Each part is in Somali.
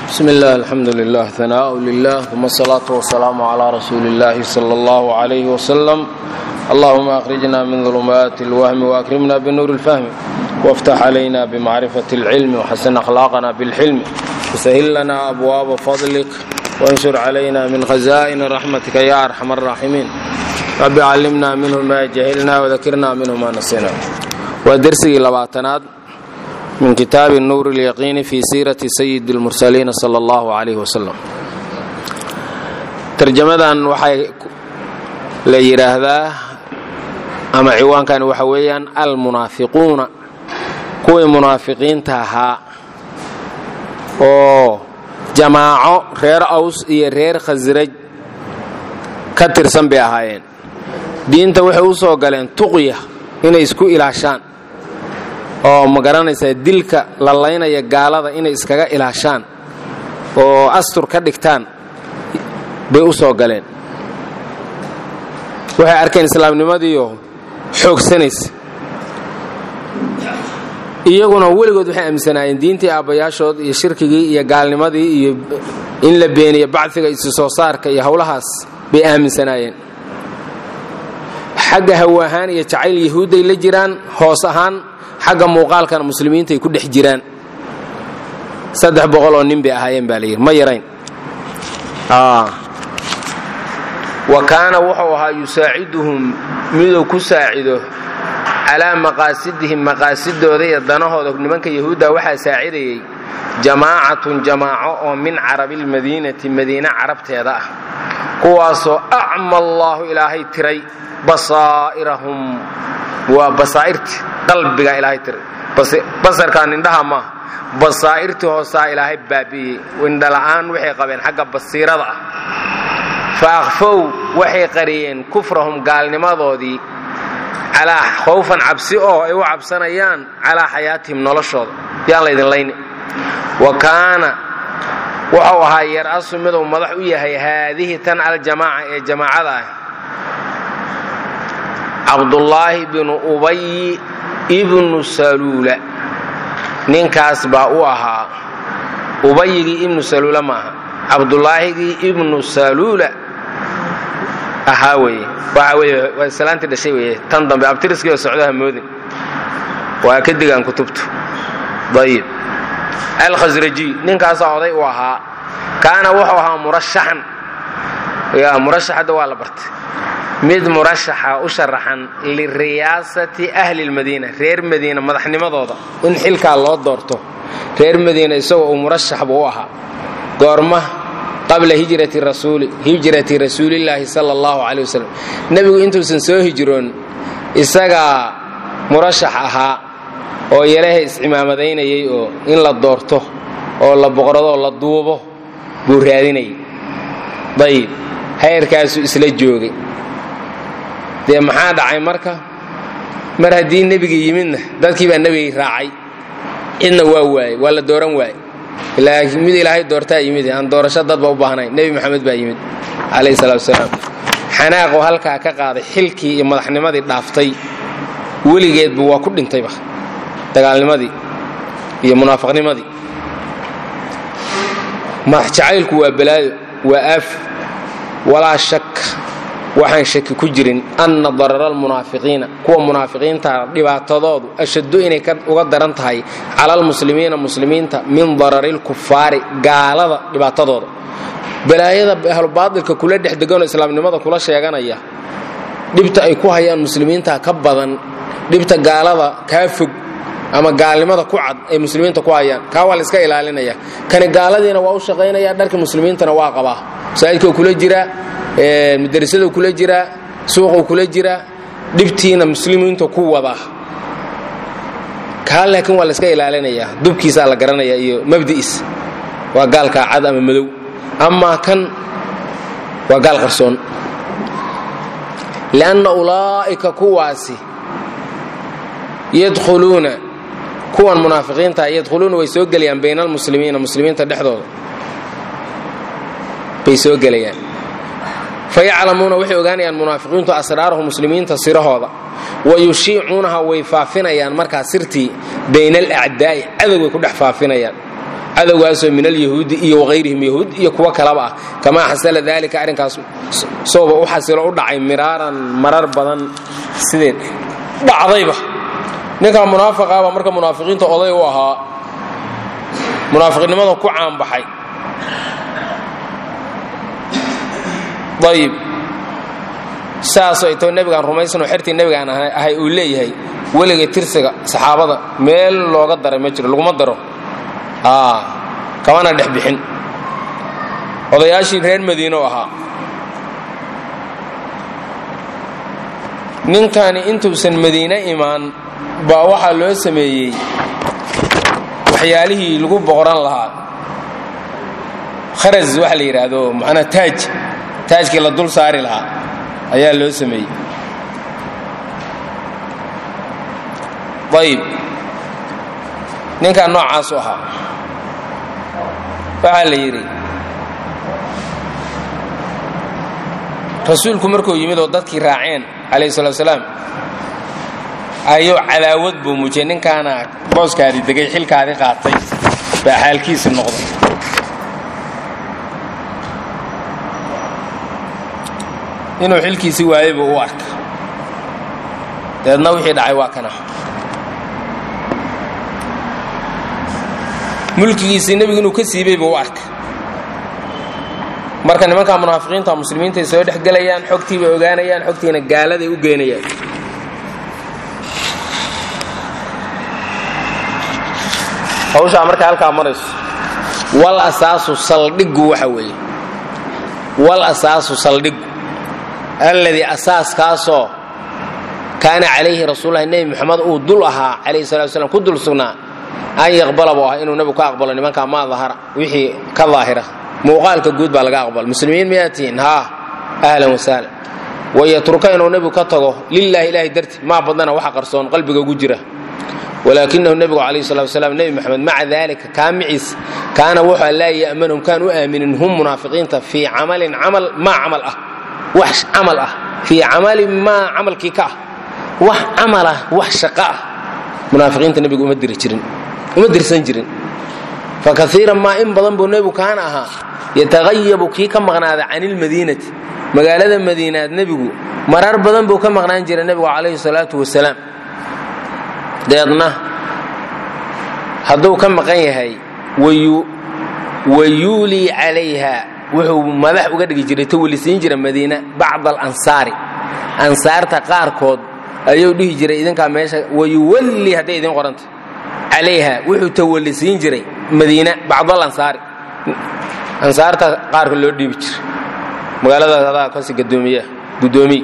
bsmi اllah alxamdu lilah hanaaء lilah uma الsalaaةu wasalaamu عlى rasuuli اllahi slى اllah عlyh wslm allahuma akhrijna min ظulumaati اlwahmi waakrimna bnuur اlfahmi wاftax عlayna bmacrifaة اlcilmi wxasin akhlaaqna bاlxilmi wsahil lana abwaaba fadlik wanshur عlayna min khaza'in raxmatika ya arxam الraaximiin rabi callimna minhu ma jahilna wdakirna minhu ma nasina waa dersigii labaatanaad min kitaabi nuur اlyaqiini fi siirati sayidi اlmursaliina sala اllahu calayh wasalam tarjamadan waxay la yidhaahdaa ama ciwaankan waxa weeyaan almunaafiquuna kuwii munaafiqiinta ahaa oo jamaaco reer aws iyo reer khasraj ka tirsan bay ahaayeen diinta waxay u soo galeen tuqya inay isku ilaashaan oo ma garanaysaa dilka la laynaya gaalada inay iskaga ilaashaan oo astur ka dhigtaan bay u soo galeen waxay arkeen islaamnimadiioo xoogsanaysa iyaguna weligood waxay aaminsanaayeen diintii aabbayaashood iyo shirkigii iyo gaalnimadii iyo in la beeniyo bacfiga isu soo saarka iyo howlahaas bay aaminsanaayeen xagga hawo ahaan iyo jacayl yahuudday la jiraan hoos ahaan xagga muuqaalkana muslimiintaay ku dhex jiraan saddex boqol oo nin bay ahaayeen baa layidhi ma yarayn wa kaana wuxuu ahaa yusaaciduhum miduu ku saacido calaa maqaasidihim maqaasidooda iyo danahooda nimanka yahuudda waxaa saacidayay jamaacatun jamaaco oo min carabilmadiinati madiine carabteeda ah kuwaasoo acma allaahu ilaahay tiray basaa'irahum waa basaa'irti qalbiga ilaahay tiray basarkaan indhaha maaha basaa'irtii hoosaa ilaahay baabi'iyey indhala'aan waxay qabeen xagga basiirada ah fa akhfow waxay qariyeen kufrahum gaalnimadoodii calaa khawfan cabsi oo ay u cabsanayaan calaa xayaatihim noloshooda yaan laydin layni wa kaana wuxuu ahaa yar-asu miduu madax u yahay haadihi tan aljamaaca ee jamaacada ah cabdullaahi binu ubayi ibnu saluula ninkaas baa u ahaa ubayigii ibnu saluula maaha cabdullaahigii ibnu saluula ahaa weye waxa weye waa islaantii dhashay weye tan dambe abtiriskii oo socdaha moodin waa ka digaan kutubtu ayib alkhasrajiy ninkaasaa oday u ahaa kaana wuxuu ahaa murashaxan ya murashax hadda waa la bartay mid murashaxa u sharaxan liriyaasati ahli lmadiina reer madiina madaxnimadooda in xilkaa loo doorto reer madiina isagoo uu murashax buu u ahaa goorma qabla hijrati rasuuli hijrati rasuulillaahi sala allahu caley wasalam nebigu intuusan soo hijroon isagaa murashax ahaa oo yaraha iscimaamadaynayay oo in la doorto oo la boqradoo la duubo buu raadinayay dayib heyrkaasuu isla joogay dee maxaa dhacay marka mar haddii nebiga yimidna dadkii baa nebigii raacay cidna waa waayey waa la dooran waayey laakiin mid ilaahay doortaa yimid aan doorasho dadba u baahnayn nebi maxamed baa yimid calayhi salaatu wasalaam xanaaqoo halkaa ka qaaday xilkii iyo madaxnimadii dhaaftay weligeedba waa ku dhintayba dagaalnimadii iyo munaafiqnimadii madax jacaylku waa balaayo waa aaf walaa shak waxaan shaki ku jirin anna darara almunaafiqiina kuwa munaafiqiinta dhibaatadoodu ashaddu inay uga daran tahay cala almuslimiina muslimiinta min darari lkufaari gaalada dhibaatadooda balaayada ahlubaatilka kula dhex deganoo islaamnimada kula sheeganaya dhibta ay ku hayaan muslimiinta ka badan dhibta gaalada kaa fog ama gaalnimada ku cad ay muslimiinta ku hayaan kaa waa la iska ilaalinaya kani gaaladiina waa u shaqaynaya dharka muslimiintana waa qabaa masaajidkau kula jiraa mudarasadu kula jiraa suuquu kula jiraa dhibtiina muslimiinta ku wadaa kaa laakiin waa la iska ilaalinaya dubkiisaa la garanaya iyo mabdi'is waa gaalkaa cad ama madow amaa kan waa gaal qarsoon lianna ulaa'ika kuwaasi yadkhuluuna kuwan munaafiqiinta yadkhuluuna way soo gelayaan bayna almuslimiina muslimiinta dhexdooda bay soo gelayaan fayaclamuuna waxay ogaanayaan munaafiqiintu asraarahu muslimiinta sirahooda wa yushiicuunaha way faafinayaan markaa sirtii bayna alacdaa'i cadowgay ku dhex faafinayaan cadowgaasoo min alyahuudi iyo wakayrihim yahuud iyo kuwo kalaba ah kamaa xasala daalika arrinkaas sooba u xasilo u dhacay miraaran marar badan sidee dhacdayba ninkan munaafiqaaba marka munaafiqiinta oday u ahaa munaafiqnimada ku caanbaxay ayib saas ay too nebigaan rumaysanoo xertii nebigaan ahay uu leeyahay weligay tirsiga saxaabada meel looga daray ma jiro laguma daro kamana dhex bixin odayaashii reer madiino ahaa ninkani intuusan madiine imaan baa waxaa loo sameeyey waxyaalihii lagu boqoran lahaa kharas waxa la yidhaahdo macnaa taaj taajkii la dul saari lahaa ayaa loo sameeyey ayib ninkan noocaasu ahaa waxaa la yidhi rasuulku markuu yimid oo dadkii raaceen calayhi salatu salaam ayuu cadaawad buu muujiyey ninkaana booskaadii degay xilkaadii qaatay baa xaalkiisi noqday inuu xilkiisii waayey buu u arka dabeedna wixii dhacay waa kana mulkigiisii nebigu inuu ka siibay buu u arka marka nimankaa munaafiqiinta muslimiintay soo dhex gelayaan xogtii bay ogaanayaan xogtiina gaaladay u geynayaan hawshaa marka halkaa marayso wal asaasu saldhiggu waxa weeye wal asaasu saldhiggu alladii asaaskaasoo kaana calayhi rasuululahi nebi moxamed uu dul ahaa calayhi salatu slam ku dul sugnaa an yaqbala buu ahaa inuu nebigu ka aqbalo nimankaa maa dahara wixii ka daahira muuqaalka guud baa laga aqbala muslimiin miyaa tihiin haa ahlan wasahlan wayatruka inuu nebigu ka tago lilahi ilahay darti maa badana waxa qarsoon qalbiga ugu jira walaakinahu nebigu calayhi salatu wasalaam nebi moxamed maca daalika kaamiciis kaana wuxuu laa ya'manhum kaan u aaminin hum munaafiqiinta fii camalin camal maa camal ah wax camal ah fii camalin maa camalkii ka ah wax camal ah wax shaqo ah munaafiqiinta nebigu uma diri jirin uma dirsan jirin fa kaiiran maa in badan buu nebigu kaana ahaa yataqayabu kii ka maqnaada can ilmadiinati magaalada madiinaad nebigu marar badan buu ka maqnaan jiray nebigu calayhi salaatu wasalaam deedna hadduu ka maqan yahay wayuulii calayha wuxuu madax uga dhigi jiray tawalisiin jira madiina bacda alansaari ansaarta qaarkood ayuu dhihi jiray idinkaa meesha wayuwallii hadday idin qoranta calayha wuxuu tawalisiin jiray madiina bacdal ansaari ansaarta qaarka loo dhiibi jiray magaaladaas adaa kasi gadoomiya guddoomiye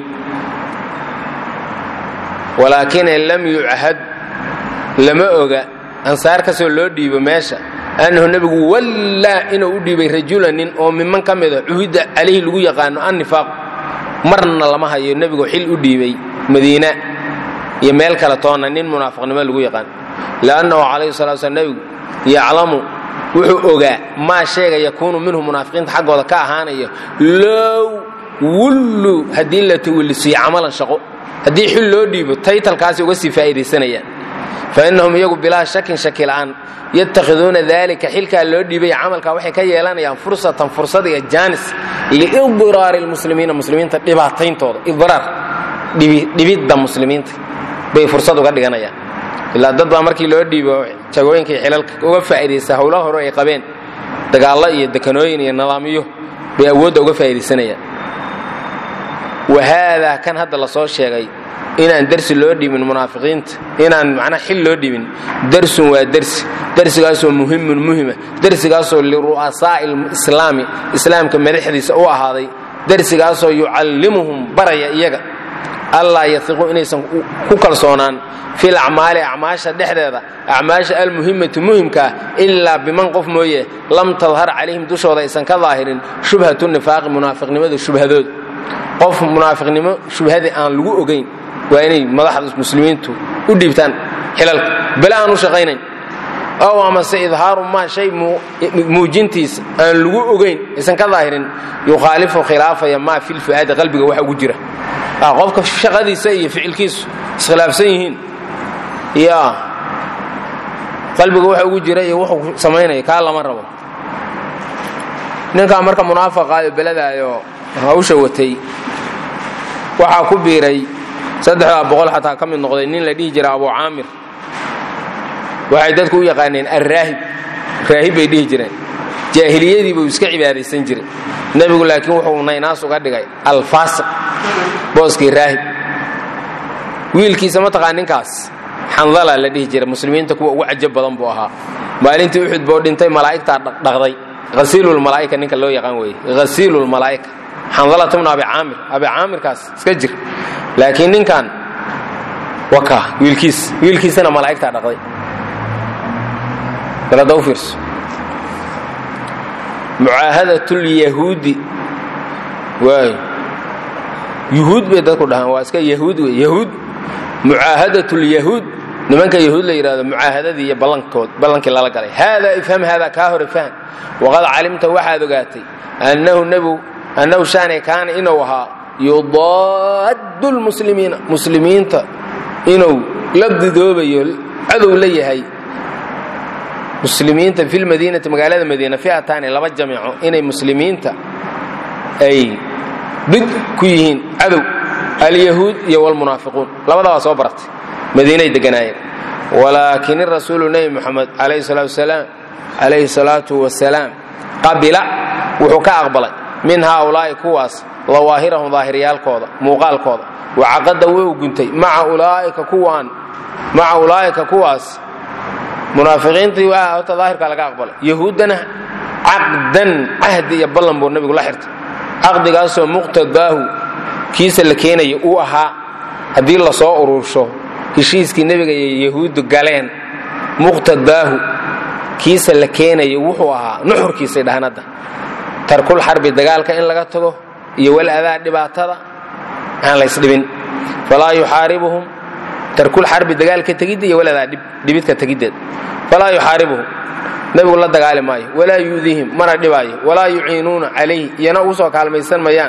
walaakin lam yuchad lama oga ansaar kasoo loo dhiibo meesha annahu nebigu wallaa inuu u dhiibay rajula nin oo miman ka mida cuhudda calayhi lagu yaqaano annifaaq marna lama hayo nebigu xil u dhiibay madiina iyo meel kale toonna nin munaafiqnimo lagu yaqaan liannahu calayhi salatu slam nebigu yaclamu wuxuu ogaa maa sheega yakuunu minhu munaafiqiinta xaggooda ka ahaanaya low wullu haddii la tawallisiyo camalan shaqo haddii xil loo dhiibo taytalkaasi uga sii faa'iidaysanayaan fainahum iyagu bilaa shakin shaki la'aan yatakhiduuna dalika xilkaa loo dhiibay camalkaa waxay ka yeelanayaan fursatan fursad iyo jaanis liidiraari lmuslimiina muslimiinta dhibaatayntooda idraar dhibidda muslimiinta bay fursad uga dhiganayaan ilaa dad baa markii loo dhiibo jagooyinka iyo xilalka uga faa'iidaysta howlaha hore ay qabeen dagaallo iyo dekanooyin iyo nidaamyo bay awoodda uga faa'iidaysanayaan wahaadaa kan hadda la soo sheegay inaan dersi loo dhiibin munaafiqiinta inaan macnaa xil loo dhiibin dersun waa dersi dersigaasoo muhimun muhima dersigaasoo liru'asaa'i lislaami islaamka madaxdiisa u ahaaday dersigaasoo yucallimuhum baraya iyaga allaa yahiqu inaysan ku kalsoonaan fil acmaali acmaasha dhexdeeda acmaasha almuhimati muhimkaa ilaa biman qof mooye lam tadhar calayhim dushooda aysan ka daahirin shubhatu nifaaqi munaafiqnimada shubhadood qof munaafiqnimo shubhadii aan lagu ogayn waa inay madaxda muslimiintu u dhiibtaan xilalka bale aan u shaqaynayn ow amase idhaaru maa shay muujintiisa aan lagu ogayn aysan ka daahirin yukhaalifu khilaafaya maa fil fu'aadi qalbiga waxa ugu jira qofka shaqadiisa iyo ficilkiisu iskhilaafsan yihiin ya qalbiga waxa ugu jira iyo wuxuu samaynaya kaa lama rabo ninkaa marka munaafaqaayo beladaayo hawsha watay waxaa ku biiray saddexdaa boqol xataa ka mid noqday nin la dhihi jira abu caamir waxay dadku u yaqaaneen alraahib raahib bay dhihi jireen jaahiliyadii buu iska cibaadaysan jiray nebigu laakiin wuxuu naynaas uga dhigay alfaasiq booskii raahib wiilkiisa mataqaa ninkaas xandala la dhihi jiray muslimiinta kuwa ugu cajab badan buu ahaa maalintii uxud boo dhintay malaa'igtaa dhaqdhaqday hasiilulmalaa'ika ninka loo yaqaan weeye hasiilulmalaa'ika xandalata bnu abi caamir abi caamirkaas iska jir laakiin ninkan waka wiilkiis wiilkiisana malaa'igtaa dhaqday balada u fiirso mucaahadatlyahuudi waay yuhuud bay dadku dhahaan waa iska yahuud wey yahuud mucaahadatlyahuud nimanka yahuud la yidhahdo mucaahadadii iyo ballankood ballankii lala galay haadaa ifham haadaa kaa hor ifham waqad calimta waxaad ogaatay annahu nebigu annahu shaanay kaana inuu ahaa yudaaddu lmuslimiina muslimiinta inuu la didoobayo cadow la yahay muslimiinta fi lmadiinati magaalada madiina fi'ataani laba jamiico inay muslimiinta ay did ku yihiin cadow alyahuud iyo wlmunaafiquun labadabaa soo baratay madiinay deganaayeen walaakin irasuulu nebi moxamed calayhi salaatu wasalaam calayhi salaatu wasalaam qabila wuxuu ka aqbalay min haaulaa'i kuwaas dawaahirahum daahiriyaalkooda muuqaalkooda wacaqada wuu guntay maca ulaa'ika kuwaan maca ulaa'ika kuwaas munaafiqiintii waa horta daahirkaa laga aqbalay yahuuddana caqdan cahdi iyo ballan buu nebigu la xirtay caqdigaasoo muqtadaahu kiisa la keenaya uu ahaa haddii la soo urursho heshiiskii nebiga iyo yahuuddu galeen muqtadaahu kiisa la keenaya wuxuu ahaa nuxurkiisay dhahan hadda tarkul xarbi dagaalka in laga tago iyo wal adaa dhibaatada aan laysdhibin falaa yuxaaribuhum tarkul xarbi dagaalka tegidda iyo wal adaa dhibidka tegiddeed falaa yuxaaribuhum nebigu la dagaali maayo walaa yu'diihim mana dhibaayo walaa yuciinuuna calayhi iyana ugu soo kaalmaysan mayaan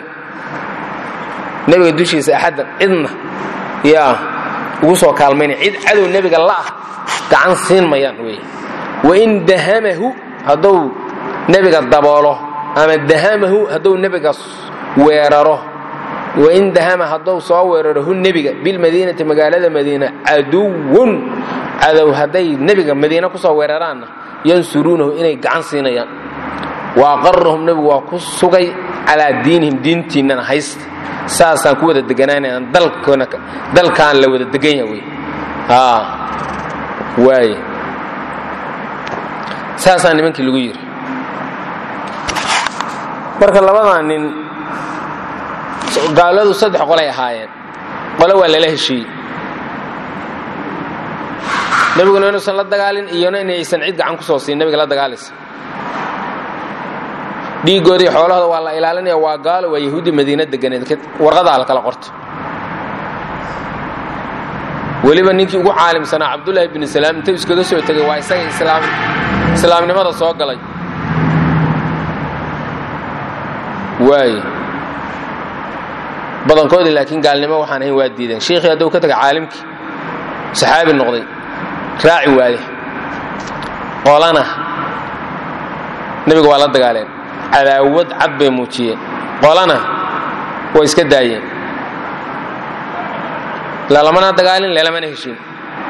nebiga dushiisa axaddan cidna yaa ugu soo kaalmaynaya cid cadow nebiga la'ah gacan siin mayaan wey wain dahamahu hadduu nebiga daboolo ama dahamahu hadduu nebiga weeraro wain dahama hadduu soo weeraro hu nebiga bilmadiinati magaalada madiina caduwun cadow hadday nebiga madiina ku soo weeraraanna yansuruunahu inay gacan siinayaan wa aqarahum nebigu waa ku sugay calaa diinihim diintiinnana haysta saasaan ku wada deganaanayaan dalkaan la wada degan yaha wey waay saasaa nimankii lagu yidhi marka labadaa nin gaaladu saddex qolay ahaayeen qole waa lala heshiiyey nebiguna inuusan la dagaalin iyona inaysan cid gacan ku soo siin nebiga la dagaalaysa dhiiggoodii xoolahooda waa la ilaalinaya waa gaalo waa yahuudi madiina deganeed warqadaa la kala qorto weliba ninkii ugu caalimsanaa cabdulaahi binu salaam intuu iskaga soo tegay waa isaga islaamnimada soo galay waay badankoodii laakiin gaalnimo waxaan ahayn waa diideen shiikhii hadduu ka tegay caalimkii saxaabi noqday raaci waaye qolana nebiga waa la dagaaleen cadaawad cad bay muujiyeen qolana way iska daayeen lalamana dagaalin lelamana heshiin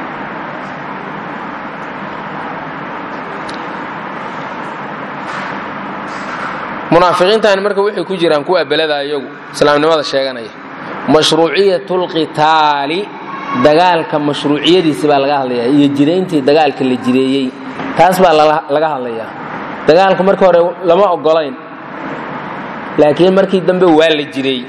munaafiqiintaani marka waxay ku jiraan kuwa belada iyagu islaamnimada sheeganaya mashruuciyatulqitaali dagaalka mashruuciyadiisi baa laga hadlayaa iyo jirayntii dagaalka la jireeyey taas baa laga hadlayaa dagaalka markii hore lama ogolayn laakiin markii dambe waa la jireey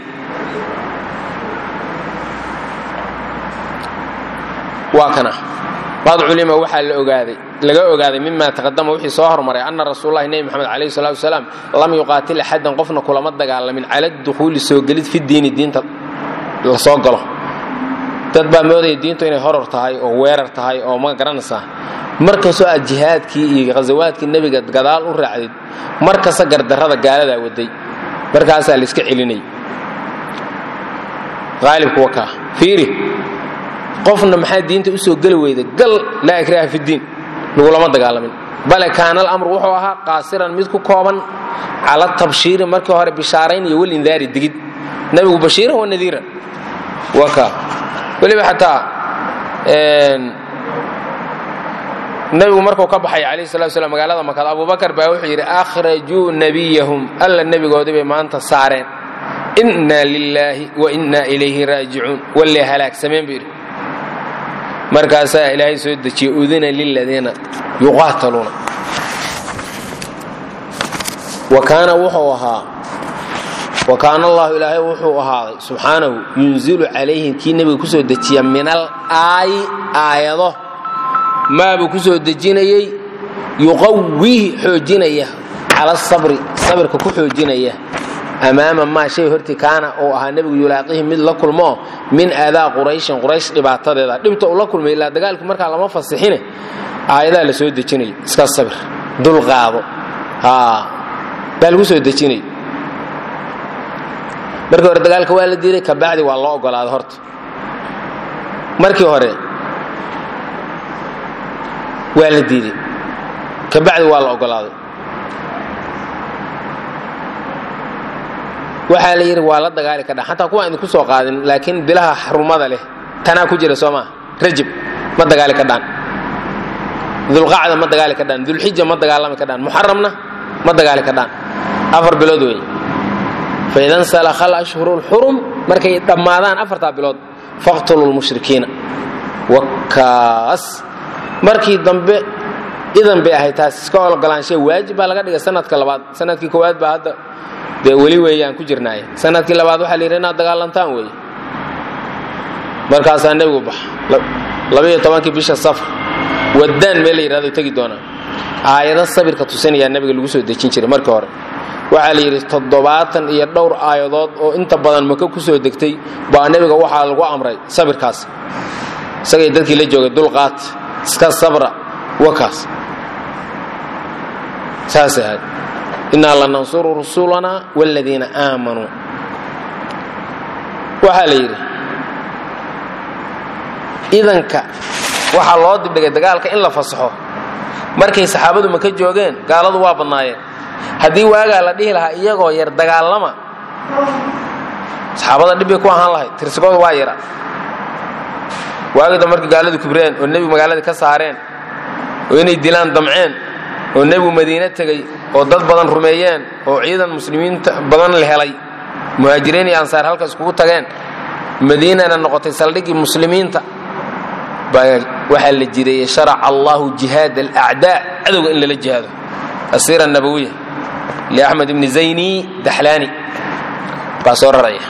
waa kana qad culima waxaa la ogaaday laga ogaaday mima taqadama wixii soo hormaray ana rasuululahi nebi moxamed calayhi salatu wasalaam lam yuqaatil axadan qofna kulama dagaalamin cala dukhuuli soo gelid fi diini diinta la soo galo dad baa moodaya diintu inay horor tahay oo weerar tahay oo ma garanaysaa markastoo aad jihaadkii iyo khasawaadkii nebiga gadaal u raacdid mar kasta gardarrada gaaladaa waday markaasaa la iska celinay aalibku wakaa fiiri qofna maxaa diinta u soo geli weyda gal laa ikraha fidiin lagulama dagaalamin bale kaana alamru wuxuu ahaa qaasiran mid ku kooban cala tabshiiri markii hore bishaarayn iyo walindaari digid nebigu bashiiran wa nadiiran waka weliba xataa nebigu markuu ka baxay calayhi salatu slam magaalada makad abubakar baa wuxuu yidhi akhrajuu nebiyahum alla nebigoodii bay maanta saareen inna lilaahi wa inna ilayhi raajicuun wallee halaagsameen buu yidhi markaasaa ilaahay soo dejiyey udina liladiina yuqaataluuna wa kaana wuxuu ahaa wa kaana allahu ilaahay wuxuu ahaaday subxaanahu yunzilu calayhim kii nebiga ku soo dejiya min al aayi aayado maabuu ku soo dejinayey yuqawihi xoojinaya cala sabri sabirka ku xoojinaya amaama maa shay hortii kaana uu ahaa nebigu yulaaqihi mid la kulmoo min aadaa qurayshin quraysh dhibaatadeeda dhibta uu la kulmay ilaa dagaalkii markaa lama fasixine aayadaa la soo dejinaya iska sabir dulqaado baa lagu soo dejinaya markii hore dagaalka waa la diiday kabacdi waa loo ogolaaday horta markii hore waa la diiday kabacdi waa la ogolaaday waxaa la yidhi waa la dagaali kadha xataa kuwa idinku soo qaadin laakiin bilaha xarumada leh tanaa ku jira soo maa rajab ma dagaali kadhaan dulqacda ma dagaali kadhaan dulxija ma dagaalami kadhaan muxaramna ma dagaali kadhaan afar bilood wey faidan salakha alashhuru lxurum markay dhammaadaan afartaa bilood faqtulu lmushrikiina wakaas markii dambe idan bay ahayd taas iska ologolaanshe waajib baa laga dhigay sanadka labaad sanadkii koowaad baa hadda dee weli weeyaan ku jirnaaye sanadkii labaad waxaa la yidhi inaad dagaalantaan weeye markaasaa nebigu bax labaiyo tobankii bisha safar waddaan meel la yidhahdo tegi doonaa aayado sabirka tusinayaa nebiga lagu soo dejin jiray markii hore waxaa la yidhi toddobaatan iyo dhowr aayadood oo inta badan maka ku soo degtay baa nebiga waxaa lagu amray sabirkaas isagay dadkii la joogay dulqaat iska sabra wakaas saasay ahayd innaa lanansuru rusulanaa waaladiina aamanuu waxaa la yidhi idanka waxaa loo dibdhigay dagaalka in la fasaxo markay saxaabadu maka joogeen gaaladu waa badnaayeen haddii waagaa la dhihi lahaa iyagoo yar dagaalama saxaabada dhibbay ku ahaan lahayd tirsigooda waa yara waagida markii gaaladu kibreen oo nebigu magaaladii ka saareen oo inay dilaan damceen oo nebigu madiine tegey oo dad badan rumeeyeen oo ciidan muslimiinta badan la helay muhaajiriin iyo ansaar halka iskugu tageen madiinana noqotay saldhiggii muslimiinta waxaa la jireeyey sharaca allahu jihaad alacdaa cadowga in lala jihaado asiira nabawiya liaxmed ibni zayni daxlaani baa soo raraya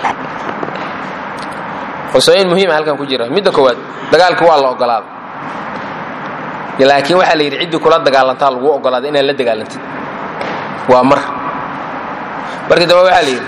qosooyin muhiima halkan ku jira midda koowaad dagaalkii waa la ogolaaday laakiin waxaa la yidhi ciddii kula dagaalantaa lagu ogolaaday inaad la dagaalantid waa mar markii dambe waxaa la yidhi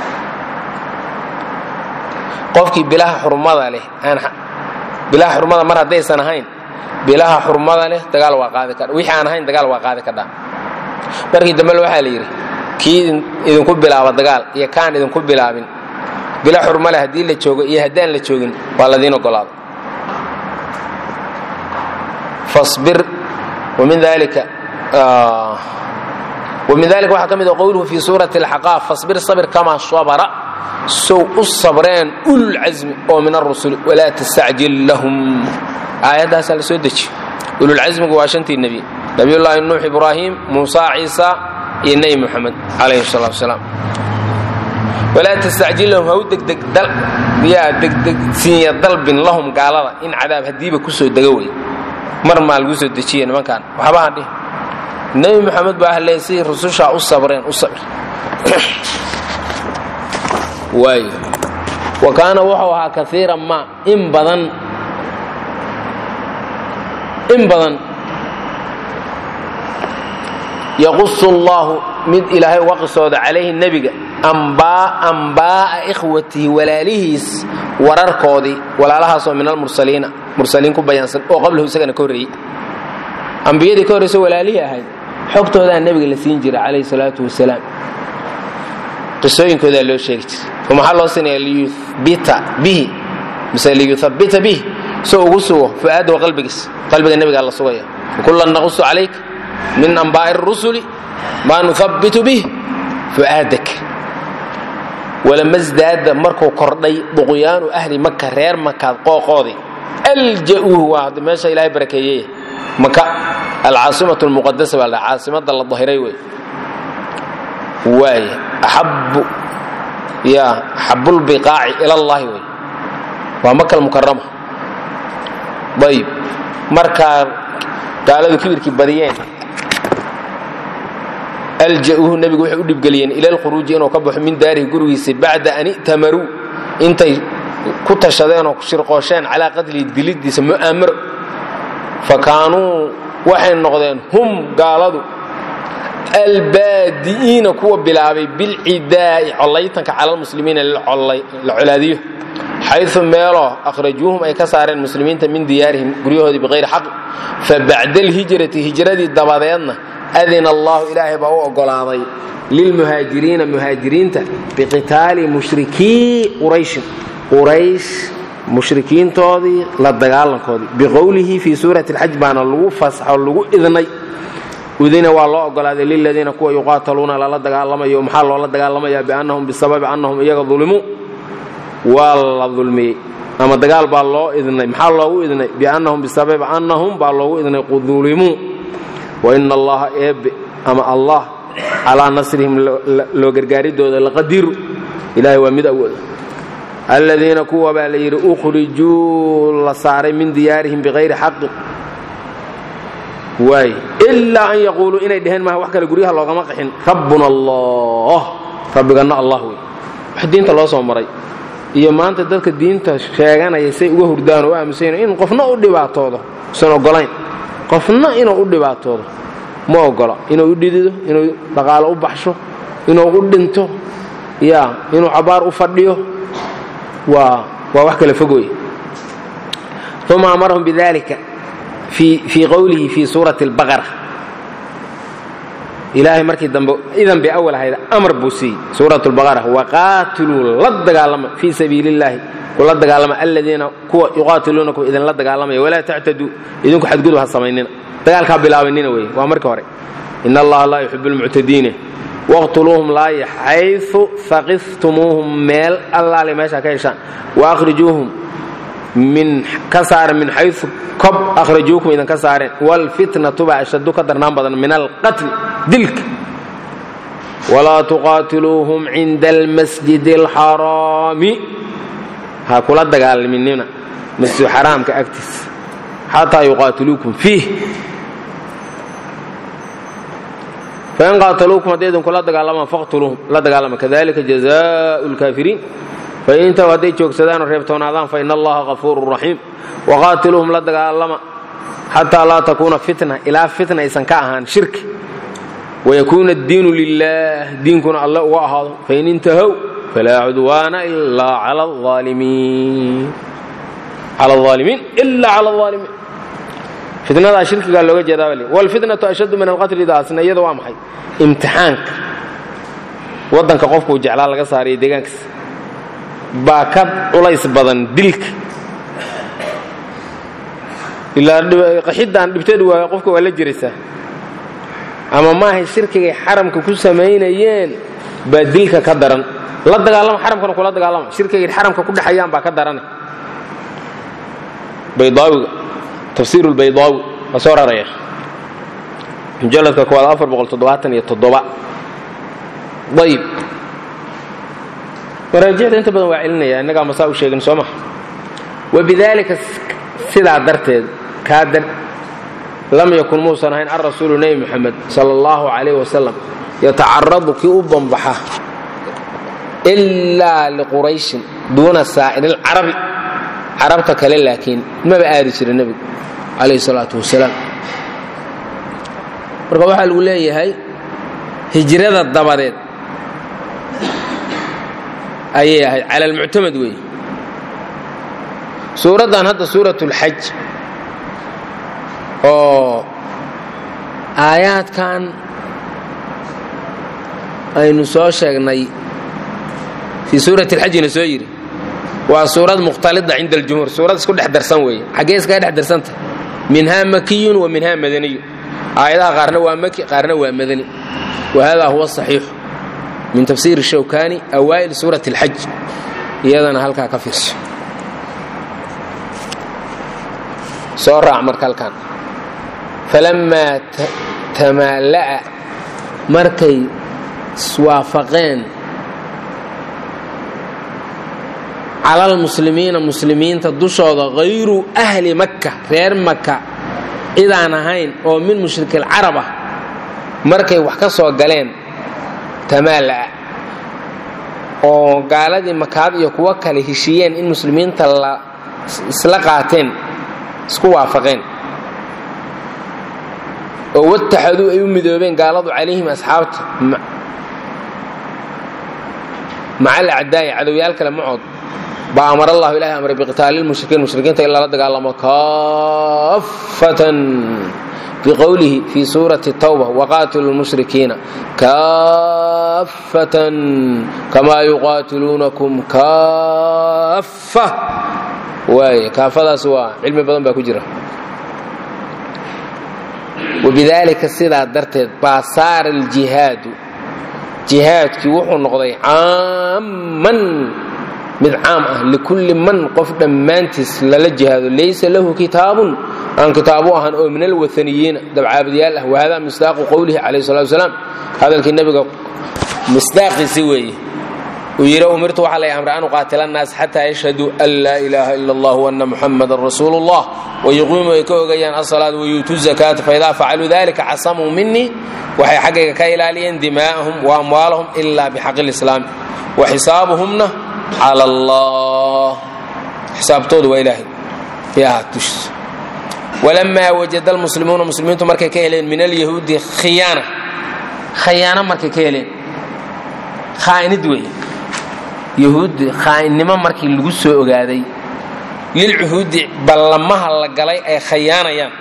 qofkii bilaha xurmada leh aan bilaha xurmada mar haddaysan ahayn bilaha xurmada leh dagaal waa qaadi kadha wixii aan ahayn dagaal waa qaadi kadhaa markii dambe waxaa la yidhi kii idinku bilaaba dagaal iyo kaan idinku bilaabin bila xurmale haddii la joogo iyo haddaan la joogin waa ladiin ogolaada fasbir wamin dalika ومن ذلك waxaa ka mid qowluhu في suuraة الxaqاaf faصbir sabr kama sabra sow u sabreen ululcasmi oo min الrusul walaa tastacjil lahum aayaddaasaa la soo deji ululcasmigu waa shantii nebi nabiyullaahi nuux ibraahim muusa ciisa iyo nebi moxamed calayhi الsalatu wasalaam walaa tastacjil lahum ha u degdeg yaa degdegsiinya dalbin lahum gaalada in cadaab haddiiba ku soo dega wey mar maa lagu soo dejiya nimankan waxbaha dhih nebi moxamed baa ahlee sidii rusushaa u sabreen u sabr waayo wa kaana wuxuu ahaa kaiiran ma in badan in badan yaqusu allaahu mid ilaahay uga qisooda calayhi nebiga ambaa'a ikhwatihi walaalihiis wararkoodii walaalahaasoo min almursaliina mursaliin ku bayaansan oo qablahu isagana ka horreeyey ambiyadii ka horreyso walaalihii ahayd xogtoodaa nebiga la siin jira calayhi salaatu wasalaam qisooyinkoodaa loo sheegi jiray oo maxaa loo siinaya liyuhbita bihi mise liyuthabbita bihi soo ugu sugo fu'aadahu qalbigiis qalbiga nebigaa la sugaya kulan naqusu calayka min anbaa'i rusuli maa nuhabbitu bih fu'aadak walama sdaada markuu kordhay duqyaanu ahli maka reer makaad qooqoodii alja'uuhu waa hadda meesha ilaahay barakeeyey maka alcaasimatu lmuqadasa baa la caasimada la dahiray wey waay axabu ya axabulbiqaaci ila allahi wey waa maka almukarama ayib markaa gaaladu kibirkii badiyeen alja'uuhu nebigu waxay u dhibgeliyeen ila alkhuruuji inuu ka baxo min daarihi gurigiisa bacda an i'tamaruu intay ku tashadeen oo shirqoosheen calaa qatlihi dilidiisa mu'aamaro fa kaanuu waxay noqdeen hum gaaladu albaadi'iina kuwa bilaabay bilcidaa'i collaytanka cala almuslimiina la colaadiyo xayu meeloo akhrajuuhum ay ka saareen muslimiinta min diyaarihim guryahoodii biqayri xaq fa bacda alhijrati hijradii dabadeedna adina allahu ilaahay baa u oggolaaday lilmuhaajiriina muhaajiriinta biqitaali mushrikii qurayshin quraysh mushrikiintoodii la dagaalankoodii biqowlihi fii suurati alxaj baana lagu fasaxo lagu idnay udina waa loo ogolaaday liladiina kuwa yuqaataluuna lala dagaalamayo maxaa loola dagaalamayaa biannahum bisababi annahum iyaga dulimuu waa la dulmiyey ama dagaal baa loo idnay maxaa loogu idnay biannahum bisababi annahum baa loogu idnay dulimuu waina allaha eebbe ama allah calaa nasrihim loo gargaaridooda laqadiru ilahay waa mid awooda aladiina kuwa baa la yidhi ukhrijuu la saaray min diyaarihim biqayri xaqin waay ilaa an yaquuluu inay dheheen maaha wax kale guryaha loogama qaxin rabbuna allah rabbiganna allah wey wax diinta loo soo maray iyo maanta dadka diinta sheeganaya say uga hurdaan oo u aamusayn in qofna u dhibaatoodo usan ogolayn qofna inuu u dhibaatoodo ma ogola inuu u dhidido inuu dhaqaalo u baxsho inuu u dhinto ya inuu cabaar u fadhiyo waa waa wax kala fog wey uma amarahum bidalika fii qowlihi fii suurati اlbaqara ilaahay markii dambe idan bay awal ahayd amar buu siiyey suurat اlbaqara waqaatiluu la dagaalama fii sabiili اllahi kula dagaalama aladiina kuwa yuqaatiluunakum idinla dagaalamaya walaa tactaduu idinku xadgudub ha samaynina dagaalkaa bilaabanina wey waa markii hore in allaha laa yuxibu lmuctadiine waqtuluuhum laaya xayu faqiftumuuhum meel allaale meesha ka heshaan waahrijuuhum min ka saaren min xayu kob akhrajuukum idin ka saareen waalfitnatu baa ashadu ka darnaan badan min alqatli dilka walaa tuqaatiluuhum cinda almasjidi alxaraami ha kula dagaalaminina masjid xaraamka agtiisa xataa yuqaatiluukum fiih fain qaataluukum hadday idinkula dagaalamaan faqtuluuhum la dagaalama kadalika jazaau lkaafiriin fain intahu hadday joogsadaanoo reebtoonaadaan fain allaha hafuurun raxiim waqaatiluuhum la dagaalama xataa laa takuuna fitna ilaa fitna aysan ka ahaan shirki wayakuuna addiinu lilah diinkuna alle uga ahaado fain intahow falaa cudwaana ilaa cala aalimiin ila cala aalimiin fitnadaa shirkigaa looga jeedaa bal wlfitnatu ashaddu min alqatli daasna iyada waa maxay imtixaanka waddanka qofkuu jeclaa laga saaraya deegaankiisa baa ka culays badan dilka ilaa qaxidaan dhibteedu waa qofka waa la jiraysaa ama maahay shirkigay xaramka ku samaynayeen baa dilka ka daran la dagaalama xaramkana kula dagaalama shirkigay xaramka ku dhexayaan baa ka darane baydaawiga tafsiir lbaydaawi waa soo raraya mujalladka koowaad afar boqol toddobaatan iyo toddoba ayib maraajicda inta badan waa celinaya innagaa masaa u sheegin soo maha wabidaalika sidaa darteed kaa dar lam yakun muusan ahayn alrasuulu nebi moxamed sala allahu calayh wasalam yatacaradu kii u bambaxa ilaa liqurayshin duuna saa'irilcarabi carabta kale laakiin maba aadi jira nebigu calayh salaatu wasalaam marka waxaa lagu leeyahay hijrada dabadeed ayay ahayd cala almuctamad weeye suuraddan hadda suurat اlxaj oo aayaadkan aynu soo sheegnay fii suurati اlxajina soo yidhi waa suurad mukhtalida cinda aljumhuur suurad isku dhex darsan weeye xaggee iskaga dhex darsanta minhaa makiyun wa minhaa madaniyu aayadaha qaarna waa maki qaarna waa madani wa hada huwa saxiixu min tafsiiri shawkani awaa'il suurati اlxaj iyadana halkaa ka fiirso soo raac marka halkan falammaa tamaala'a markay iswaafaqeen cala almuslimiina muslimiinta dushooda hayru ahli makka reer maka cidaan ahayn oo min mushrikilcarab ah markay wax ka soo galeen tamaala'a oo gaaladii makaad iyo kuwo kale heshiiyeen in muslimiinta la isla qaateen isku waafaqeen oo wataxaduu ay u midoobeen gaaladu calayhim asxaabta maca alacdaa'i cadowyaal kale macood baa amar allahu ilahay amray biqitaali lmushrikiin mushrikiinta in lala dagaalamo kaafatan biqowlihi fii suurati tawba waqaatilu lmushrikiina kaafatan kamaa yuqaatiluunakum kaafa waaye kaafadaas waa cilmi badan baa ku jira wabidaalika sidaa darteed baa saara aljihaadu jihaadkii wuxuu noqday caamman mid caam ah likulli man qof dhammaantiis lala jihaado laysa lahu kitaabun aan kitaabu ahan oo min alwaaniyiina dabcaabadyaal ah wahada misdaaqu qowlihi calayh salatu wasalaam hadalkii nebiga misdaaqiisi weeye uu yidhi umirtu waxaa lay amray an uqaatila annaas xataa yashhaduu an laa ilaaha ila allah waana muxamadan rasuulu llah wayuqiimuu ay ka ogayaan asalaad wayuutuu zakaata faidaa facaluu dalika casamuu minii waxay xaggayga ka ilaaliyeen dimaa'ahum wa amwaalahum ila bixaqi lislaami wa xisaabuhumna cala allah xisaabtooda waa ilaahay yaa dushiisa walamaa wajada almuslimuuna muslimiintu markay ka heleen min alyahuudi khiyaana khayaano markay ka heleen khaa'inid weeye yahuuddi khaainnimo markii lagu soo ogaaday lilcuhuudi ballamaha la galay ay khayaanayaan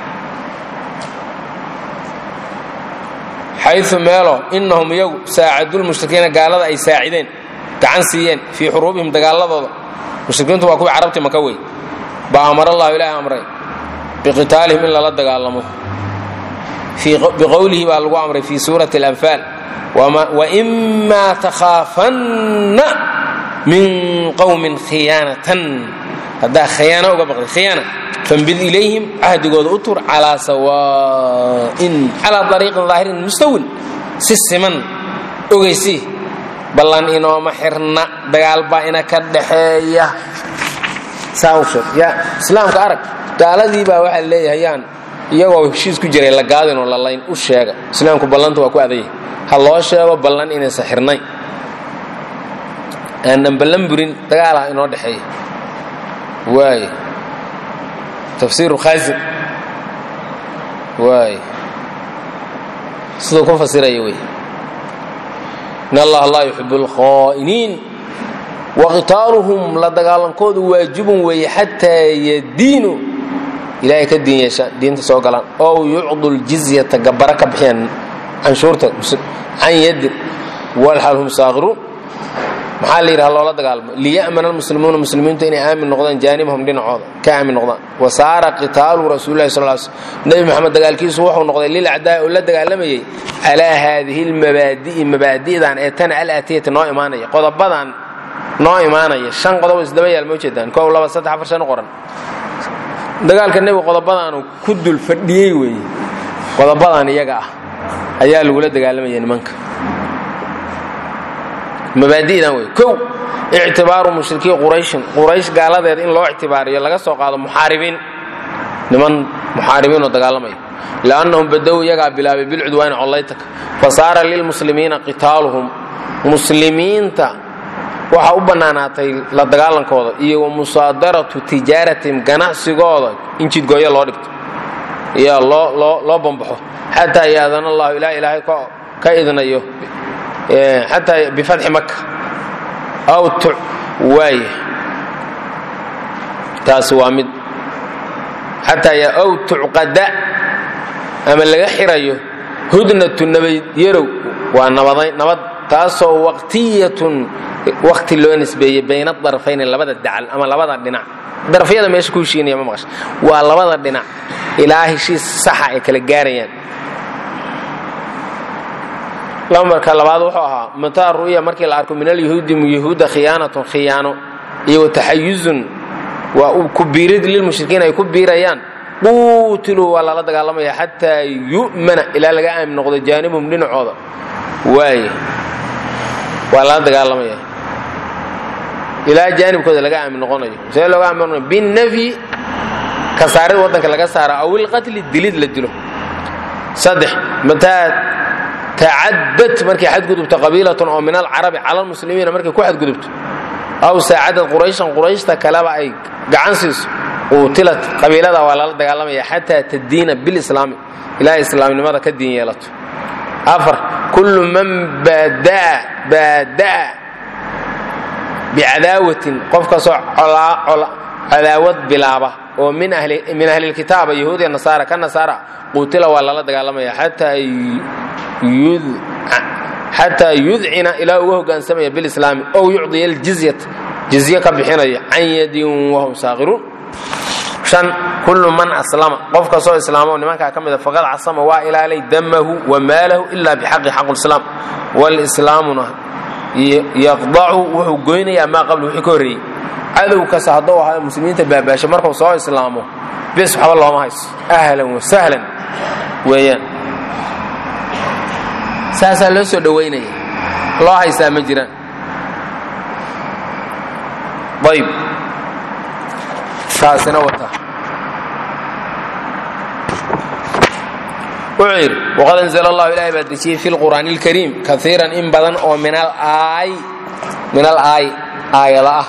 xayu meelo innahum iyagu saacadulmushrikiina gaalada ay saacideen gacan siiyeen fii xuruubihim dagaaladooda mushrikiintu waa kuwii carabti maka wey baa amar allahu ilaahi amray biqitaalihim in lala dagaalamo biqowlihi baa lagu amray fii suurati alanfaal waimaa takhaafanna min qowmin khiyaanatan haddaa khiyaano uga baqday khiyaana fambid ilayhim cahdigooda u tur calaa sawaa'in calaa dariiqin daahirin mustawin si siman ogeysi ballan inooma xirna dagaal baa ina ka dhaxeeya saa u sheeg yaa islaamka arag gaaladii baa waxaa leeyahay yaan iyagoo heshiis ku jiray la gaadinoo la layn u sheega islaamku ballanta waa ku adayay ha loo sheego ballan inaysan xirnayn aanan ballan burin dagaalaha inoo dhexeeya waay tafsiiru khaasim waay siduu ku fasiraya wey in allaha laa yuxibu alkhaa'iniin waqitaaluhum la dagaalankoodu waajibun weeye xataa yadiinu ilaahay ka diin yeeshaan diinta soo galaan ow yucdu ljizyata gabbara ka bixiyaan canshuurta can yadin walxal hum saaqiruun maxaa la yidhaha loola dagaalmo liya'mana almuslimuuna muslimiintu inay aamin noqdaan jaanibahum dhinacooda ka aamin noqdaan wa saara qitaalu rasuulillahi sal l sl nebi moxamed dagaalkiisu wuxuu noqday lilacdaa oo la dagaalamayay calaa haadihi lmabaadi'i mabaadi'dan ee tana alaatiyati noo imaanaya qodobadan noo imaanaya shan qodob isdaba yaal ma ujeedaan kow laba saddex afar shan qoran dagaalka nebiga qodobadaanu ku dul fadhiyey weeye qodobadan iyaga ah ayaa lagula dagaalamaya nimanka mabaadi'dan wey kow ictibaaru mushrikii qurayshin quraysh gaaladeed in loo ictibaariyo laga soo qaado muxaaribiin niman muxaaribiinoo dagaalamaya liannahum badow iyagaa bilaabay bilcudwaani collaytaka fa saara lilmuslimiina qitaaluhum muslimiinta waxaa u bannaanaatay la dagaalankooda iyo wa musaadaratu tijaaratihim ganacsigooda in jidgooyo loo dhigto iyo loo loo bambaxo xataa yaadana allahu ilaa ilaahay ka idnayo xataa bifatxi maka aw waaya taasi waa mid xataa aw tucqada ama laga xirayo hudnatu nabad yarow waa nabad taasoo waqtiyatun waqti loo nisbeeyey bayna darfayni labada dacal ama labada dhinac darafyada meesha ku heshiinaya ma maqasha waa labada dhinac ilaa heshiis saxa ay kala gaarayaan lambarka labaad wuxuu ahaa mataa ru'ya markii la arko min alyahuudi yahuuda khiyaanatun khiyaano iyo wataxayuzun waa ku biirid lilmushrikiin ay ku biirayaan quutiluu waa lala dagaalamaya xataa yu'mana ilaa laga aamin noqdo jaanibhum dhinacooda waaye waa lala dagaalamaya ilaa jaanibkooda laga aamin noqonayo see looga aamin noqonayo binafyi ka saarid waddanka laga saara aw ilqatli dilid la dilo saddex mataa tacadad markay xadgudubto qabiilatun oo min alcarabi cala almuslimiina markay ku xadgudubto aw saacadad qurayshan qurayshta kaleba ay gacan siiso quutilat qabiilada waa lala dagaalamaya xataa tadiina bilislaami ilaa islaamnimada ka diin yeelato afar kullu man baada'a baada'a bicadaawatin qof kastoo cadaawad bilaaba oo min ahlilkitaaba yahuud iyo nasaara ka nasaara quutila waa lala dagaalamaya xataa yudcina ilaa uga hogaansamaya bilislaami ow yucdiya aljizyata jizye ka bixinaya can yadin wahum saaqiruun shan kullu man aslama qof kastoo islaamo nimankaa ka mida faqad casama waa ilaalay damahu wa maalahu ila bixaqi xaqulislaam walislaamuna yaqdacu wuxuu goynayaa maa qabla wixii ka horreeyey cadow kasta hadduu ahaa muslimiinta baabaasha markuu soo islaamo bis waxba looma hayso ahlan wasahlan weeyaan saasaa loo soo dhowaynaya loo haystaa ma jiraan ayb taasina wata wuxuu yidhi waqad anzla allahu ilahay baa dejiyey fi lqur'aani اlkariim kaiiran in badan oo min alaay min alaay aayada ah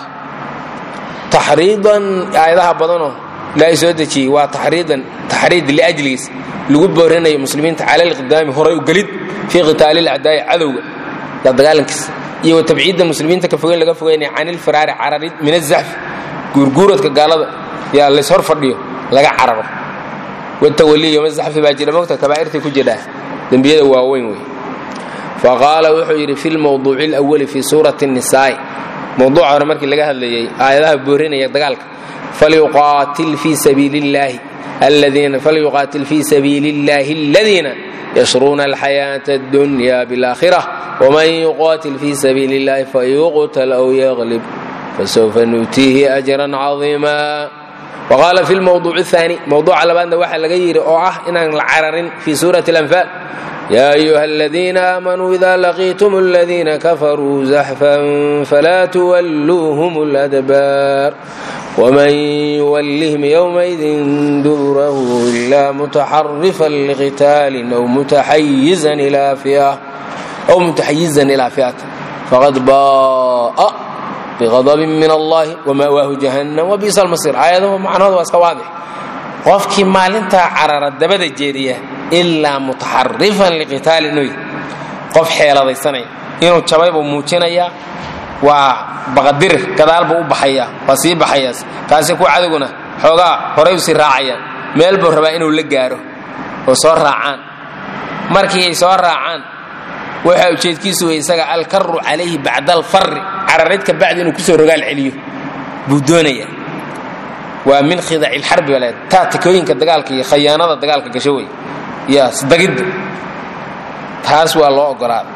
taxriidan aayadaha badanoo ilaahay soo dejiyey waa taxriidan taxriid liajligiis lagu boorinayo muslimiinta cala alqidaami horay u gelid fii qitaali lacdaa'i cadowga la dagaalankiisa iyo watabciidda muslimiinta ka fogeyn laga fogeynaya can ilfiraari cararid min azaxfi guurguuradka gaalada yaa lays hor fadhiyo laga cararo watawali yoma zaxfi baa jira mogta kabaa'irtay ku jidhaa dembiyada waaweyn wey faqaala wuxuu yidhi fi lmawduuci alawali fii suurati الnisaa'i mawduuca hore markii laga hadlayey aayadaha boorinaya dagaalka falyuqaatil fii sabiili اllaahi الذين فليقاتل في سبيل الله الذين يشرون الحياة الدنيا بالآخرة ومن يقاتل في سبيل الله فيقتل أو يغلب فسوف نؤتيه أجرا عظيما وقال في الموضوع الثاني موضوع على بأن واحد لغير أو أه إن العرر في سورة الأنفال يا أيها الذين آمنوا إذا لقيتم الذين كفروا زحفا فلا تولوهم الأدبار ومن يولهم يومئذ دبره إلا متحرفا لقتال أو متحيزا إلى فئة أو متحيزا إلى فئة فقد باء بغضب من الله ومأواه جهنم وبئس المصير آياده معنى هذا واسك واضح qofkii maalintaa carara dabada jeediya ilaa mutaxarifan liqitaali inuu qof xeeladaysanaya inuu jabay buu muujinayaa waa baqadirir gadaal buu u baxayaa waa sii baxayaas kaasi kuwa cadowguna xoogaa horay u sii raacayaan meel buu rabaa inuu la gaaro oo soo raacaan markii ay soo raacaan waxa ujeedkiisu wey isaga alkaru calayhi bacda alfarri cararid ka bacdi inuu kusoo rogaal celiyo buu doonayaa waa min khidaci lxarbi baa leedahay taatikooyinka dagaalka iyo khayaanada dagaalka gasho wey iyo sdagidda taas waa loo ogolaaday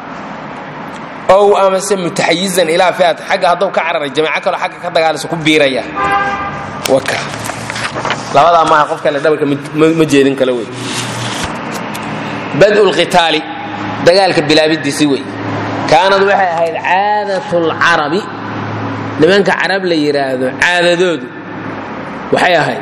ow amase mutaxayizan ilaa fiat xagga hadduu ka cararay jamaaco kaloo xagga ka dagaalayso ku biiraya waka labadaa maaha qof kale dhabalka ma jeedin kale wey badu lqitaali dagaalka bilaabidiisi wey kaanad waxay ahayd caadat lcarabi nimanka carab la yidhaahdo caadadoodu waxay ahayd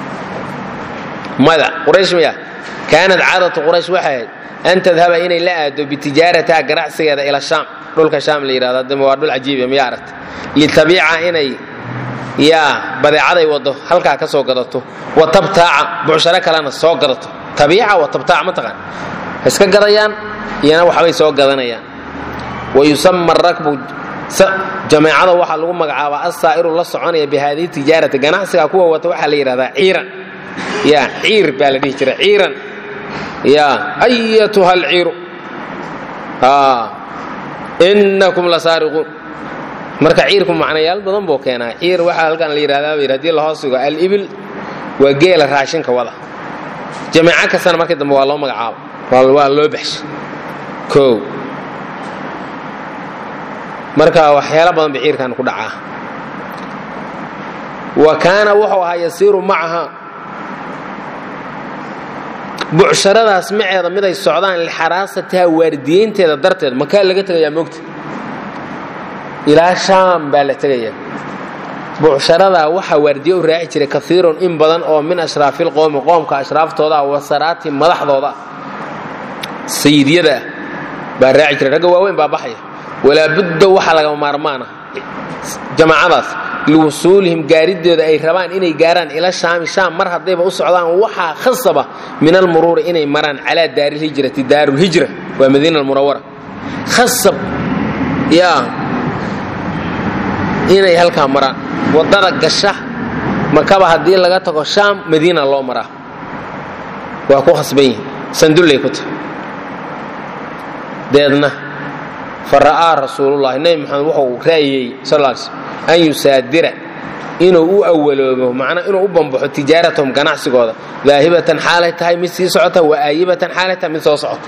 mada quraysh miya kaanad caadatu quraysh waxay ahayd an tadhaba inay la aado bitijaarataha ganacsigeeda ila shaam dhulka shaam la yidhahdo haddama waa dhul cajiiba miya aragta litabiica inay yaa badeecaday waddo halkaa ka soo gadato wa tabtaaca bucsharo kalena soo gadato tabiica wa tabtaaca ma taqaan iska gadayaan iyana waxbay soo gadanayaan wa yusama rakbu jameecada waxaa lagu magacaabaa assaa'iru la soconaya bihaadihi tijaarati ganacsiga kuwa wata waxaa la yidhahdaa ciiran ya ciir baa la dhihi jira ciiran ya ayatuha alciiru innakum la saariquun marka ciirku macnayaal badan buu keenaa ciir waxaa halkan la yidhahdaa bayr hadii lahoos dhigo alibil waa geela raashinka wada jamiico kastana markii dambe waa loo magacaabo waa loo baxshay kow marka waxyaalo badan ba ciirkan ku dhacaa wa kaana wuxuu ahaa yasiiru macaha bucsharadaas maceeda miday socdaan lixaraasatiha waardiyeynteeda darteed makaa laga tegayaa moogta ilaa shaam baa la tegayaa bucsharadaa waxaa waardiye u raaci jiray kaiirun in badan oo min ashraafilqowmi qoomka ashraaftooda ah wasaraati madaxdooda ah sayidyada ah baa raaci jiray ragga waaweyn baa baxaya walaa budda waxaa lagama maarmaana jamaacadaas liwusuulihim gaarideeda ay rabaan inay gaaraan ila shaami shaam mar haddayba u socdaan waxaa khasaba min almuruuri inay maraan calaa daarilhijrati daarulhijra waa madiina almunawara khasab yaa inay halkaa maraan waddada gasha makaba haddii laga tago shaam madiina loo maraa waa ku khasban yihin sandullay ku tahay deedna fara'aa rasuulullahi nebi maxamed wuxuu ra'yey sal l sl an yusaadira inuu u awaloobo macnaa inuu u bambaxo tijaaratahum ganacsigooda daahibatan xaalay tahay mid sii socota wa aayibatan xaalay tahay mid soo socota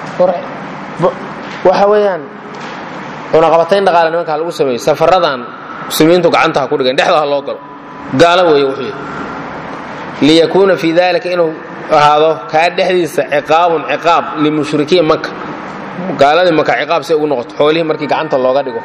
waxa weeyaan cunaqabatayn dhaqaale nimankaa lagu sameeyey safaradan muslimiintu gacanta ha ku dhigan dhexda ha loo galo gaalo weeye wuxuu yidhi liyakuuna fii dalika inuu ahaado kaa dhexdiisa ciqaabun ciqaab limushrikiin maka gaaladii maka ciqaab si ugu noqoto xoolihii markii gacanta looga dhigo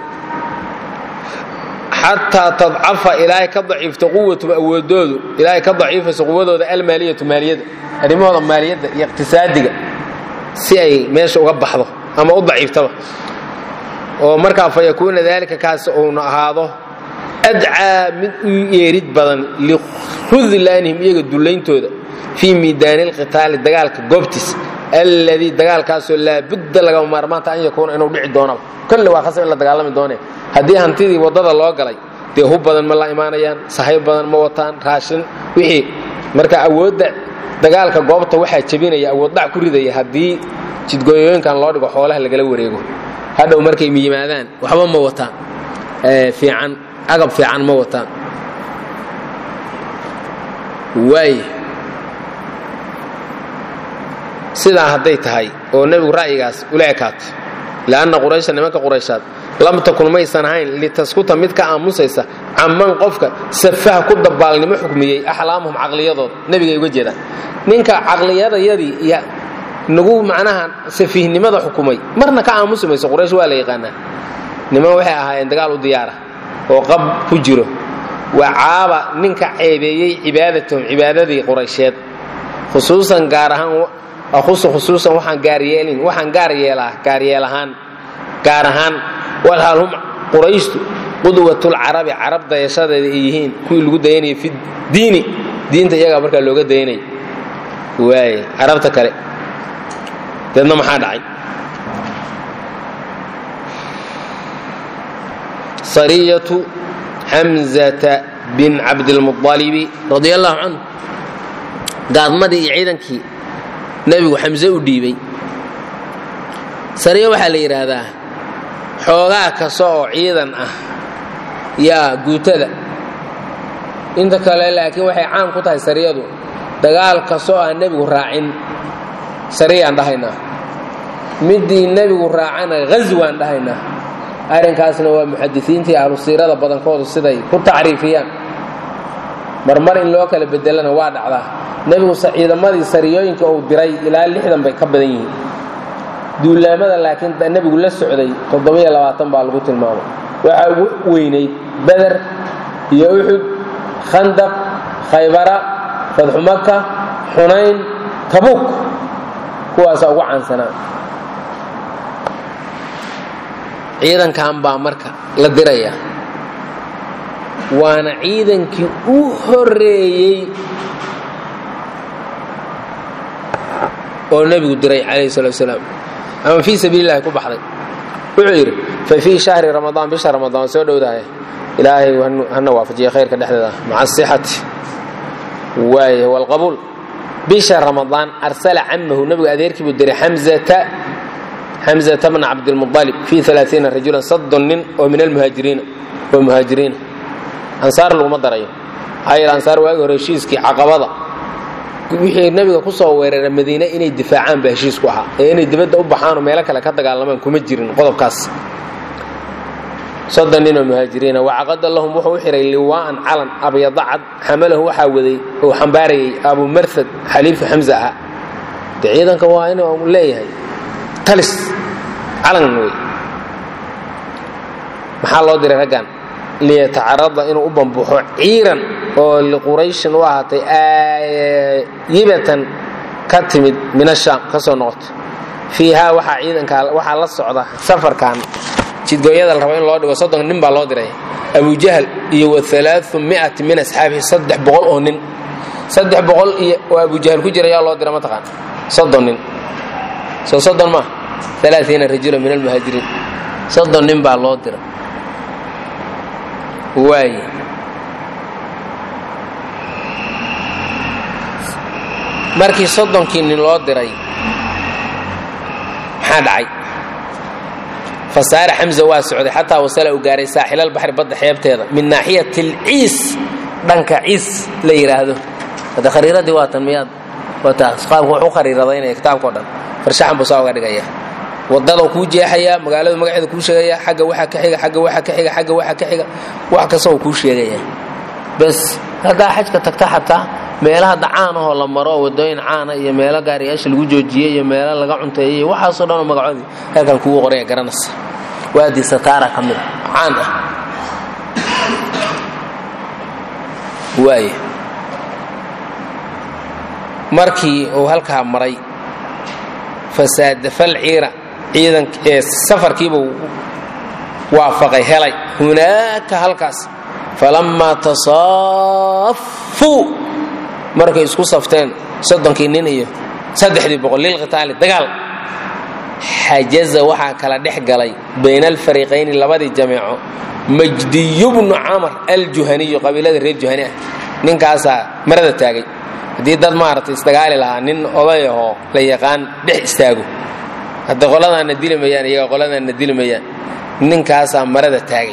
xataa tadcafa ilaahay ka daciifto quwatum awoodoodu ilaahay ka daciifayso quwadooda almaaliyatu maaliyadda arrimahooda maaliyadda iyo iqtisaadiga si ay meesha uga baxdo ama u daciiftaba oo markaa fa yakuuna daalika kaas uuna ahaado adcaa mid u yeerid badan likhudlaanihim iyaga dulayntooda fii miidaani alqitaali dagaalka goobtiis alladii dagaalkaasoo laabudda lagama maarmaanta an yakuuna inuu dhici doonaba kolle waa khasab in la dagaalami doone haddii hantidii waddada loo galay dee hub badan ma la imaanayaan sahayb badan ma wataan raashin wixii marka awoodda dagaalka goobta waxaa jebinaya awood dhac ku ridaya haddii jidgooyooyinkan loo dhigo xoolaha lagala wareego hadhow markay yimaadaan waxba ma wataan fiican agab fiican ma wataan waay sidaa hadday tahay oo nebigu ra'yigaas ula ekaatay li'anna quraysha nimanka qurayshaad lam takun maysan ahayn litaskuta mid ka aamusaysa camman qofka safaha ku dabaalnimo xukmiyey axlaamuhum caqliyadooda nebigay uga jeedaan ninka caqliyadayadii iyo nagu macnaha safiihnimada xukumay marna ka aamusi mayso quraysh waa la yaqaanaa niman waxay ahaayeen dagaal u diyaara oo qab ku jiro waa caaba ninka ceebeeyey cibaadatahum cibaadadii quraysheed khusuusan gaar ahaan aqusu khusuusan waxaan gaaryeelin waxaan gaar yeelaa gaariyeel ahaan gaar ahaan walhal hum qurayshtu qudwatulcarabi carab dayashadeeda ay yihiin kuwii lagu dayanayay fi diini diinta iyagaa markaa looga dayanay waay carabta kale deedna maxaa dhacay sariyatu xamzata bin cabdilmualibi radia allahu canhu gaadmadii iyo ciidankii nebigu xamse u dhiibay sariya waxaa la yidhaahdaa xoogaa kasta oo ciidan ah yaa guutada inta kale laakiin waxay caan ku tahay sariyadu dagaal kasta oo aan nebigu raacin sariyaan dhahaynaa middii nebigu raacana ghaswaan dhahaynaa arrinkaasna waa muxadisiintii ahlu siirada badankoodu siday ku tacriifiyaan marmar in loo kala bedelana waa dhacdaa nebigu ciidamadii sariyooyinka uu diray ilaa lixdan bay ka badan yihiin duulaamada laakiin nebigu la socday toddobiyo labaatan baa lagu tilmaamay waxaa ugu weynayd beder iyo uxud khandaq khaybara fadxu maka xunayn tabuk kuwaasaa ugu caansanaa ciidankan baa marka la diraya waana ciidankii u horeeyey oo nebigu diray calayhi salatu wasalaam ama fii sabiili llahi ku baxday wuxuu yidhi fa fii shahri ramadaan bisha ramadaan soo dhowdahay ilaahay hana waafajiya khayrka dhexdeeda maca asixati waay walqabuul bisha ramadaan arsala camahu nebigu adeerkii buu diray xamzata xamzata bna cabdilmualib fii alaaiina rajulan soddon nin oo min almuhaajiriina oo muhaajiriina ansaar laguma darayo maxaa yeele ansaar waagi hore heshiiskii caqabada wixii nabiga ku soo weerara madiine inay difaacaan baa heshiisku ahaa ee inay dibadda u baxaanoo meelo kale ka dagaalamaan kuma jirin qodobkaas soddon ninoo muhaajiriina wacaqada lahum wuxuu u xihay liwaa'an calan abyada cad xamalahu waxaa waday uu xambaarayay abu marhad xaliifu xamza ahaa de ciidanka waa inuu leeyahay talis calan wey maxaa loo diray raggan liyatacarada inuu u bambuxo ciiran oo liqurayshin u ahaatay aayibatan ka timid min ashaam ka soo noqoto fiihaa waxaa ciidanka waxaa la socda safarkan jidgooyada la rabo in loo dhigo soddon nin baa loo diray abujahal iyo wa alaau miati min asxaabihi saddex boqol oo nin saddex boqol iyo oo abujahal ku jira yaa loo dira mataqaan soddon nin soo soddon maa alaaiina rajula min almuhaajiriin soddon nin baa loo dira waay markii soddonkii nin loo diray maxaa dhacay fasaare xamza waa socday xataa wasala uu gaaray saaxilalbaxri badda xeebteeda min naaxiyat alciis dhanka ciis la yidhaahdo hadda khariiradii waa tan miyaad wataas qaabku wuxuu khariiradaynaya kitaabkao dhan farshaxan buu saa uga dhigaya wadada kuu jeexayaa magaalada magaceeda kuu sheegaya xagga waxa ka xiga agga waxa ka xiga agga waxa ka xiga wax kasta uu kuu sheegaya bes haddaa xajka tagta xataa meelaha dacaan ahoo la maro oo wadooyin caana iyo meelo gaariyaasha lagu joojiyey iyo meelo laga cunteeyey iyo waxaasoo dhanoo magacoodii halkan kugu qoraya garanaysa waadii sataara ka mid caan ah waaya markii uu halkaa maray fasaadafal ciira ciidan ee safarkiibuu waafaqay helay hunaaka halkaas falammaa tasaafuu markay isku safteen soddonkii nin iyo saddexdii boqol lilqitaali dagaal xajaza waxaa kala dhex galay bayna alfariiqayni labadii jameeco majdiyu bnu camar aljuhaniyu qabiilada reer juhani ah ninkaasaa marada taagay haddii dad maaragtay isdagaali lahaa nin oday ahoo la yaqaan dhex istaago hadda qoladaanna dili mayaan iyaga qoladaanna dili mayaan ninkaasaa marada taagay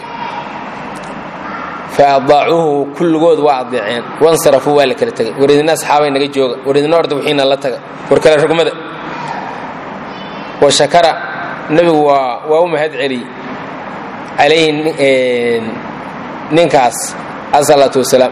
fa adaacuuhu kulligood waa adeeceen wansarafuu waa la kala tegay war idina asxaabay naga jooga war idina orda wixiina la taga war kale rugmada wa shakara nebigu waa waa u mahad celiyey calayhi ninkaas asalaatu wasalaam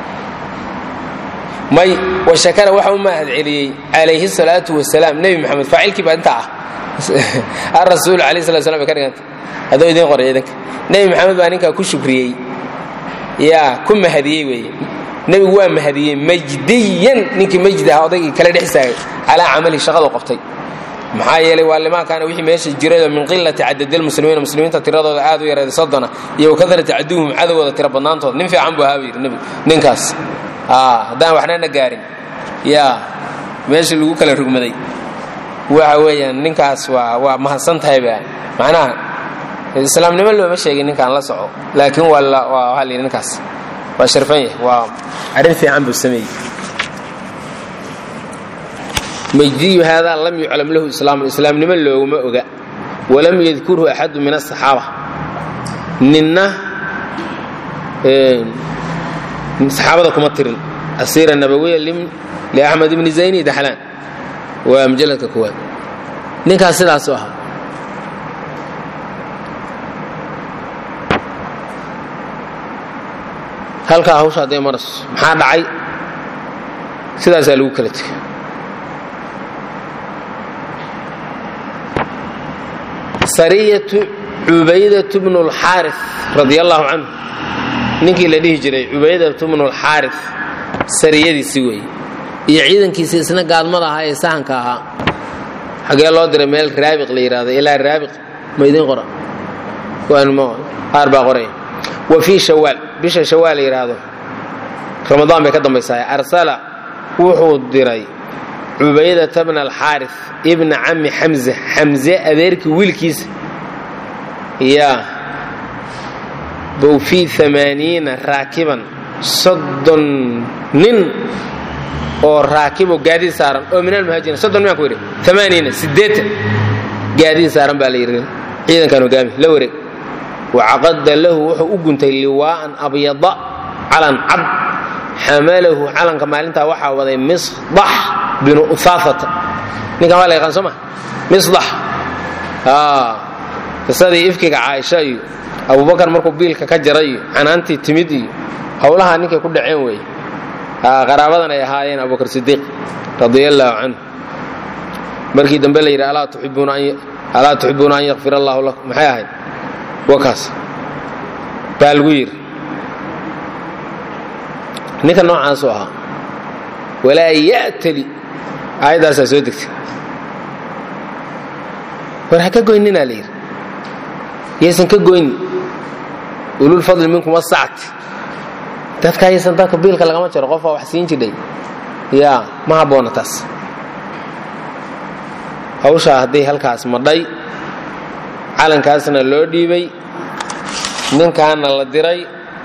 may wa shakara waxa u mahad celiyey calayhi salaatu wasalaam nebi maxamed faacilkii baa intaa ah arasuul alayh slat slam bay ka dhiganta hadduu idiin qoray idanka nebi maxamed baa ninkaa ku shukriyey yaa ku mahadiyey weeye nebigu waa mahadiyey majdiyan ninkii majdi ah odaygii kala dhex istaagay calaa camalihi shaqadu qabtay maxaa yeelay waa limaa kaana wixii meesha jirayoo min qilati cadadilmuslimiina muslimiinta tiradooda aad u yareeda soddona iyo wakadrati caduwhum cadowgooda tira badnaantooda nin fiican buu ahaa buu yidhi nebigu ninkaas haddaan waxnana gaarin yaa meeshii lagu kala rugmaday waxa weeyaan ninkaas waa waa mahadsan tahayba macnaha islaamnimo looma sheegin ninkaan la soco laakiin waa la waa waxaa la yidhi ninkaas waa sharfan yahay waa arrin fiican buu sameeyey majdiyu haadaa lam yuclam lahu islaamun islaamnimo looguma oga walam yadkurhu axadu min asaxaaba ninna saxaabada kuma tirin asiira nabawiya liaxmed ibni zayni daxlaan waa mujalladka koowaad ninkaas sidaasu ahaa halkaa hawsha hadday marayso maxaa dhacay sidaasaa lagu kala tegay sariyatu cubaydatu bnu اlxaari radi allahu canhu ninkii la dhihi jiray cubaydatu bnu اlxaari sariyadiisi weeye iyo ciidankiisi isna gaadmada ahaa ee sahanka ahaa xagee loo diray meel raabiq la yidhahdo ilaa raabiq ma idiin qora qaar baa qoraya wa fii shawaal bisha shawaal la yidhaahdo ramadaan bay ka dambaysaa arsala wuxuu diray cubaydata bna alxaari ibna cami xamza xamze adeerkii wiilkiisa yaa bow fii amaaniina raakiban soddon nin oo raakibo gaadiid saaran oo min almuhaajiriin soddon miyaan ku yidhi amaaniina siddeetan gaadiid saaran baa la yidhi ciidankan hogaami la wareeg wacaqada lahu wuxuu u guntay liwaa'an abyada calan cad xamalahu calanka maalintaa waxaa waday misdax binu uhaafata ninkan waa la yaqaan soo ma misdax qisadii ifkiga caaisha iyo abubakar markuu biilka ka jaray iyo canaantii timid iyo howlaha ninkay ku dhaceen weeye qaraabadan ay ahaayeen abubakar sidiiq radia allaahu canhu markii dambe la yidhi alaa tuxibuuna an yakfir allahu lakum maxay ahayd wakaas baa lagu yidhi ninka noocaasuu ahaa walaa ya'tali aayaddaasaa soo degtay war ha ka goyninaa la yidhi yaysan ka goynin ululfadli minkum wasacti dadka aysan dadka biilka lagama jaro qofaa wax siin jidhay yaa ma habboona taas hawshaa hadday halkaas madhay calankaasna loo dhiibay ninkaana la diray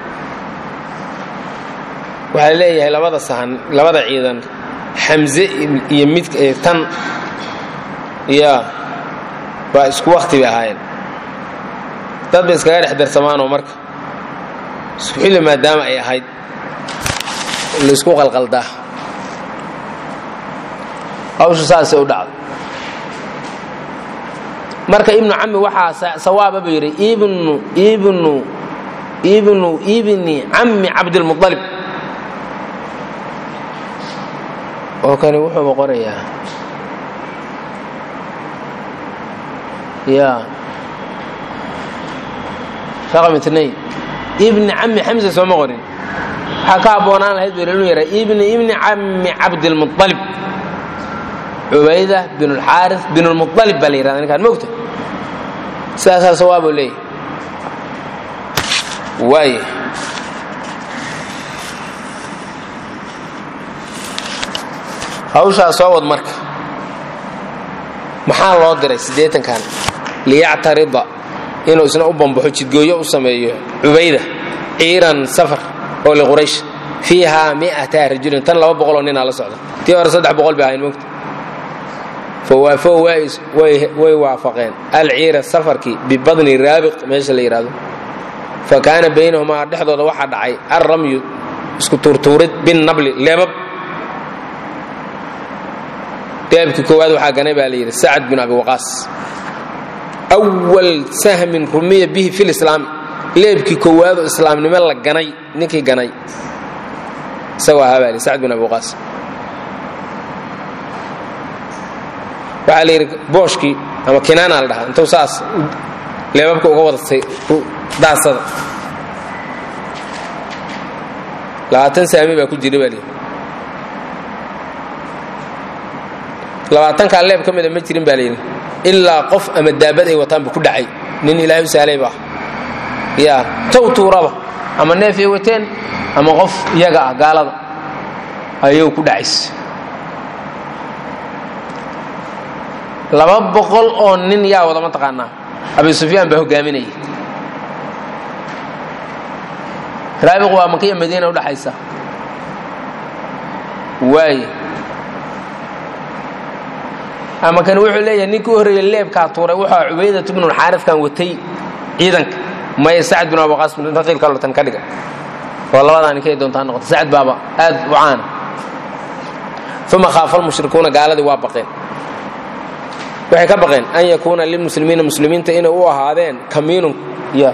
waxaa leeyahay labada sahan labada ciidan xamse iyo mid tan yaa waa isku wakti bay ahaayeen dad bay iskaga dhex darsamaanoo marka isku xilli maadaama ay ahayd laysku qalqaldaa hawshu saasay u dhacday marka ibnu cami waxaa sawaaba buu yidhi ibnu ibnu ibnu ibni cammi cabdilmualib oo kani wuxuuba qorayaa ya raqam itnayn ibni cammi xamsa sooma qorin waxaa ka abboonaan lahayd buu inuu yahay ibni ibni cammi cabdilmualib cubayda bin اlxaaris bin اlmualib baa la yihahda ninkaan mogta sidaasaa sawaabuu leeyahy waay hawshaa soo wad marka maxaa loo diray siddeetankan liyactarida inuu isna u bambaxo jidgooyo u sameeyo cubayda ciiran safar oo liquraysh fiihaa mi'ata rajulin tan laba boqoloo ninaa la socda tii hore saddex boqol bay ahayn mogta fawaafow way waafaqeen alciira safarkii bibadni raabiq meesha la yidhahdo fa kaana baynahumaa dhexdooda waxaa dhacay alramyu isku tuurtuurid binnabli leebab deebkii koowaad waxaa ganay baa la yidhi sacad bin abi waqaas awal sahmin rumiya bihi fi lislaami leebkii koowaadoo islaamnimo la ganay ninkii ganay isagoo ahaa baa li sacad bin abi waqaas waxaa la yidhi booshkii ama kinaana la dhahaa intuu saas leebabka uga wadatay daasada labaatan saami baa ku jira baa layidhi labaatankaa leeb ka mida ma jirin baa layidhi ilaa qof ama daabad ay wataanba ku dhacay nin ilaahay u sahlay ba yaa tow tuuraba ama neef ay wateen ama qof iyaga ah gaalada ayuu ku dhacays laba boqol oo nin yaa wada ma taqaanaa abi sufyaan baa hogaaminaya raabiq waa makiya madiina udhaxaysa waay ama kan wuxuu leeyahay ninkii u horreeyey leebkaa tuuray wuxuu cubaydat bnu xaariskan watay ciidanka maya sacad bin abuqaas bin raqiil kalortan ka dhiga oo labadaa ninkay doontaa noqota sacad baaba aad u caana uma khaafa almushrikuuna gaaladii waa baqeen waxay ka baqeen an yakuuna lilmuslimiina muslimiinta inay u ahaadeen kamiinun ya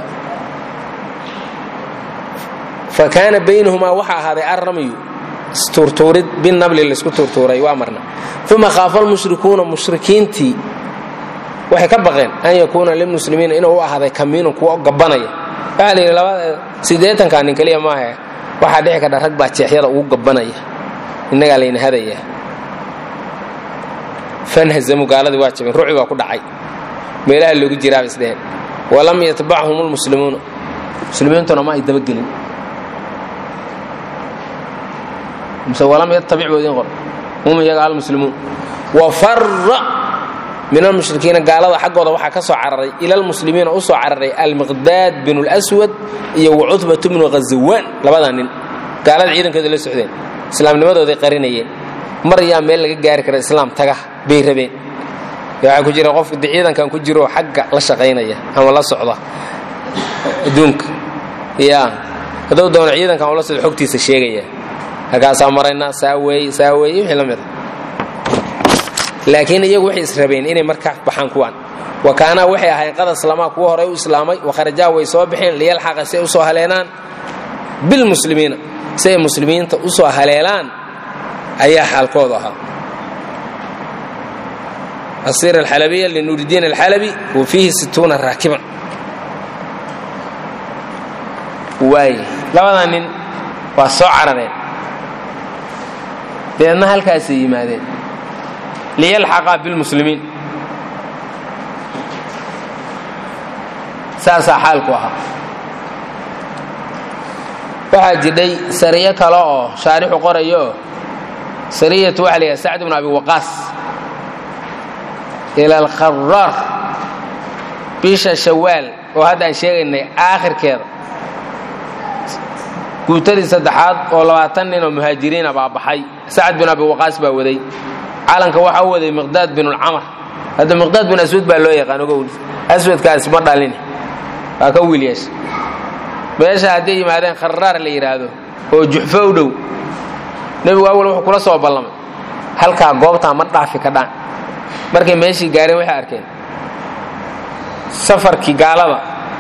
fa kaana baynahumaa waxaa ahaaday arramyu istuurtuurid binabli laysku tuurtuuray waa marna uma khaafa almushrikuuna mushrikiintii waxay ka baqeen an yakuuna lilmuslimiina inuu u ahaaday kamiinun kuwa gabanaya waxaa la yidhi labada siddeetankaa nin keliya maaha waxaa dhici kadha rag baa jeexyada ugu gabanaya innagaa layna hadayaa fanhazamu gaaladii waa jabeen ruci baa ku dhacay meelaha loogu jiraaba isdheheen walam yatbachum lmuslimuuna muslimiintuna ma ay dabagelin mise walam yatabic buu idin qor hum iyaga almuslimuun wa farra min almushrikiina gaalada xaggooda waxaa ka soo cararay ila almuslimiina u soo cararay almiqdaad binu lswad iyo wacutbatu bnu ghazawaan labadaa nin gaalada ciidankooda la socdeen islaamnimadooday qarinayeen mar yaa meel laga gaari kara islaam taga bay rabeen waxaa ku jira qof de ciidankan ku jiro xagga la shaqaynaya ama la socda adduunka ya hadduu doono ciidankan ula socdo xogtiisa sheegaya halkaasaa marayna saa weeye saa weeye wixii la mid a laakiin iyagu waxay israbeen inay markaa baxaan kuwaan wa kaanaa waxay ahayn qad aslamaa kuwa horey u islaamay wakharajaa way soo baxeen liyalxaqa si ay usoo haleelaan bilmuslimiina si ay muslimiinta usoo haleelaan ayaa xaalkoodu ahaa asiir alxalabiya linuuridiin alxalabi wa fiihi situuna raakiban waay labadaa nin waa soo carareen deedna halkaasay yimaadeen liyalxaqaa bilmuslimiin saasaa xaalku ahaa waxaa jidhay sariyo kale oo shaarixu qorayo oo sariyatu waxa la yidhaha sacd bnu abi waqaas ila alkharaar bisha shawaal oo hadda aan sheegaynay aakhirkeeda guutadii saddexaad oo labaatan nin oo muhaajiriina baa baxay sacad bin abi waqaas baa waday calanka waxaa u waday miqdaad binulcamar hadda miqdaad bin aswad baa loo yaqaan ogow aswadkaas ma dhalin waa ka wiil yeesha meesha hadday yimaadeen kharaar la yidhaahdo oo juxfo u dhow nebigu awal wuxuu kula soo ballamay halkaa goobtaa ma dhaafi ka dhaan markay meeshii gaareen waxay arkeen safarkii gaalada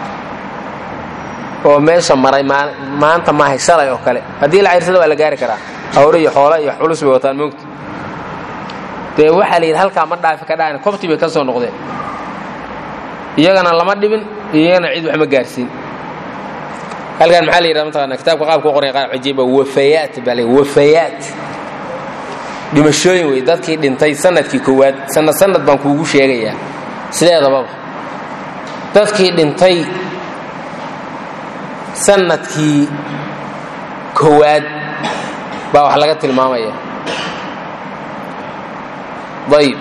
oo meesha maray maanta maahay shalay oo kale haddii la cayrsada waa la gaari karaa hawre iyo xoolo iyo culus bay wataan moogta dee waxaa la yidhi halkaa ma dhaafi ka dhaan kobtii bay ka soo noqdeen iyagana lama dhibin iyagana cid wax ma gaarsiin halkan maxaa la yidhahda mataqaana kitaabka qaabka u qoraya qaar cajiiba wafayaat baa la wafayaat dhimashooyin wey dadkii dhintay sanadkii koowaad sanad sanad baan kuugu sheegayaa sideedababa dadkii dhintay sanadkii koowaad baa wax laga tilmaamaya ayb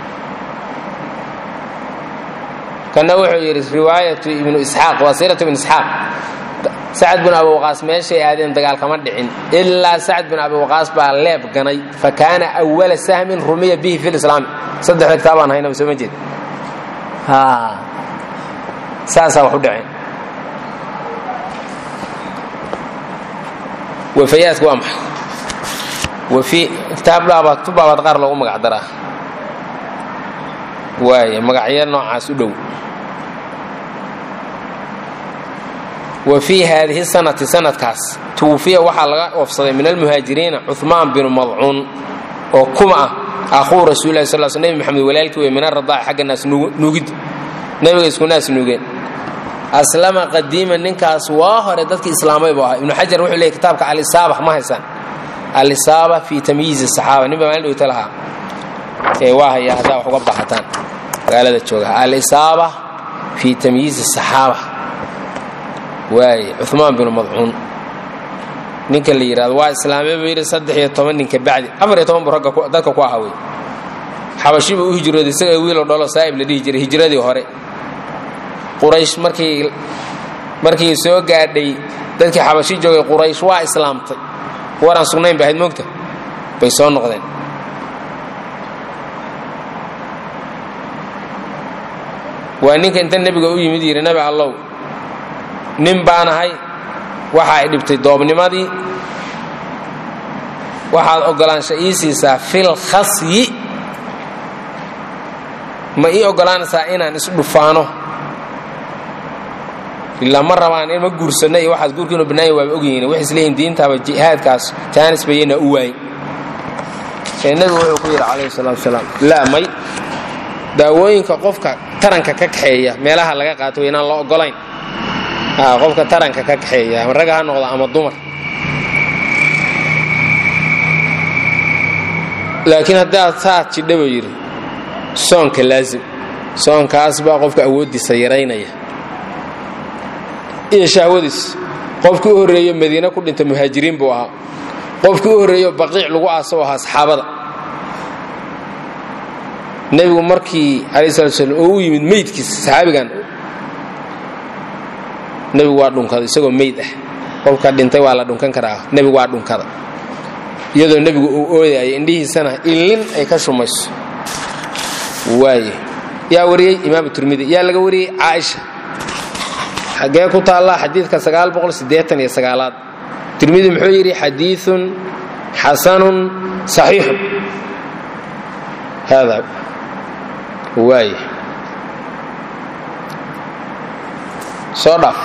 kana wuxuu yidhi riwaayatu ibnu isxaaq waa siiratu ibnu isxaaq sacad bin abi waqaas meeshay aadeen dagaal kama dhicin ilaa sacad bin abi waqaas baa leeb ganay fa kaana awala sahmin rumiya bihi fi lislaami saddexda kitaabaan haynaba soo ma jeed saasaa wax u dhaceen wafayaadku waa maxay wafi kitaab dhaabaad tu baabaad qaar loogu magac daraa waaya magacyo noocaas u dhow wa fii haadihi sanati sanadkaas tuwufiya waxaa laga oofsaday min almuhaajiriina cumaan binu madcuun oo kuma ah akhuu rasuulilahi sal sl nebi maxamed walaalkii wey min aradaaci xagga naas nuugid nebiga isku naas nuugeen aslama qadiiman ninkaas waa hore dadkii islaamay buu ahaa ibnu xajar wuxuu leeyay kitaabka alisaaba ma haysaan alisaaba fii tamyiizi saxaaba ninba maalin dhowta lahaa ee waa hayaa haddaa wax uga baahataan magaalada jooga alisaaba fii tamyiizi saxaaba waaye cumaan binu madcuun ninka la yidhahdo waa islaamay buu yidhi saddex iyo toban ninka bacdi afar iyo toban buu ragga dadka ku aha wey xabashi buu u hijrooday isaga wiiloo dholo saa'ib la dhihi jiray hijradii hore quraysh markii markii soo gaadhay dadkii xabashi joogay quraysh waa islaamtay waraan sugnayn ba ahayd moogta bay soo noqdeen waa ninka inta nebiga u yimid yidhi nabi allow nin baan ahay waxa ay dhibtay doobnimadii waxaad oggolaansha ii siisaa fil khasyi ma ii oggolaanaysaa inaan isdhufaano ilaa ma rabaan in ma guursanno iyo waxaas guurka inuu bannaanya waaba ogyihiin waxay isleeyihin diintaaba jihaadkaas jaanis bayana u waayin ee nebigu wuxuu ku yidhi calayhi salaatu wasalaam laa may daawooyinka qofka taranka ka kaxeeya meelaha laga qaato wa inaan la oggolayn qofka taranka ka kaxeeya ama ragga ha noqdo ama dumar laakiin haddaad saad jidha buu yidhi soonka laazim soonkaas baa qofka awooddiisa yaraynaya iyo shahwadiis qofkii u horreeyo madiine ku dhinta muhaajiriin buu ahaa qofkii u horreeyo baqiic lagu aasoo ahaa saxaabada nebigu markii alai slat slam oo u yimid meydkiisa saxaabigan nebigu waa dhunkaday isagoo meyd ah qofka dhintay waa la dhunkan karaa nebigu waa dhunkada iyadoo nebigu uu oodayo indhihiisana ilin ay ka shumayso waaye yaa wariyey imaam tirmidi yaa laga wariyey caaisha xagee ku taalla xadiidka sagaal boqol siddeetan iyo sagaalaad tirmidi muxuu yidhi xadiiun xasanun saxiixun hada waay soo dhaaf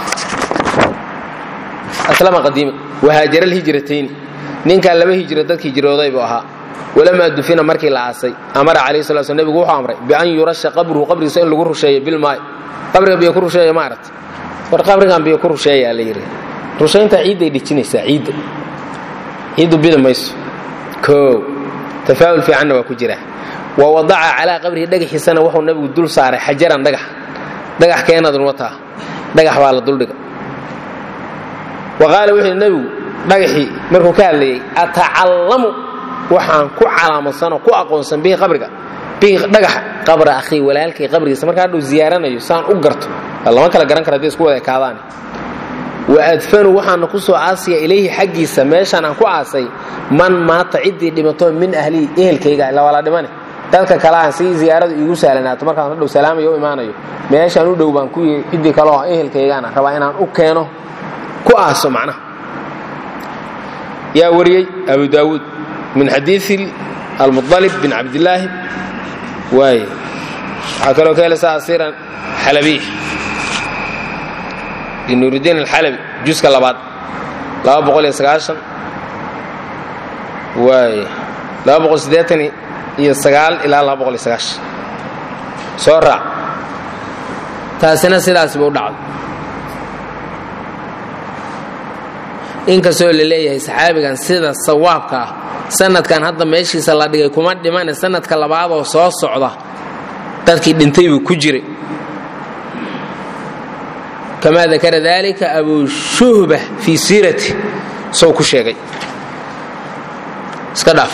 aslama qadiima wahaajara alhijratayni ninkaa laba hijro dadka hijrooday buu ahaa walamaa dufina markii la aasay amara calayhi sala sl nebigu wuxuu amray bian yurasha qabruhu qabrigiisa in lagu rusheeyo bilmaay qabriga biyo ku rusheeya ma aragta war qabrigan biyo ku rusheeyaa la yidhi rushaynta ciidday dhijinaysaa ciidda ciiddu bidi mayso koo tafaa'ul fiicanna waa ku jira wa wadaca calaa qabrihi dhagaxiisana wuxuu nebigu dul saaray xajaran dhagax dhagax keenadun wataa dhagax baa la duldhiga wa qaala wuxuu nebigu dhagaxii markuu ka hadlayey atacallamu waxaan ku calaamadsanoo ku aqoonsan bihi qabriga bihi dhagaxa qabra akhii walaalkay qabrigiisa markaa hadhuu ziyaaranayo saan u garto lama kala garan kara hadday isku wada ekaadaan wa adfanu waxaana ku soo aasaya ilayhi xaggiisa meeshaan aan ku aasay man maata ciddii dhimato min ahlihi ehelkayga ila wala dhimane dadka kale aan si ziyaaradu iigu sahlanaato markaan hadhow salaamayo u imaanayo meeshaan u dhow baan ku yihi ciddii kale oo ehelkaygaana rabaa inaan u keeno ku aaso macnaha yaa wariyey abu daawuud min xadiii almualib bin cabdilaahi waay waxaa kaloo ka heleysa asiiran xalabiy nuuridiin alxalabi juska labaad laba boqol iyo sagaashan waay laba boqol siddeetan iyo sagaal ilaa laba boqol iyo sagaashan soo raac taasina sidaasba u dhacdo inkastoo la leeyahay saxaabigan sida sawaabka ah sanadkan hadda meeshiisa la dhigay kuma dhimane sanadka labaadoo soo socda dadkii dhintay buu ku jiray kamaa dakara dalika abu shuhba fii siirati sow ku sheegay iska dhaaf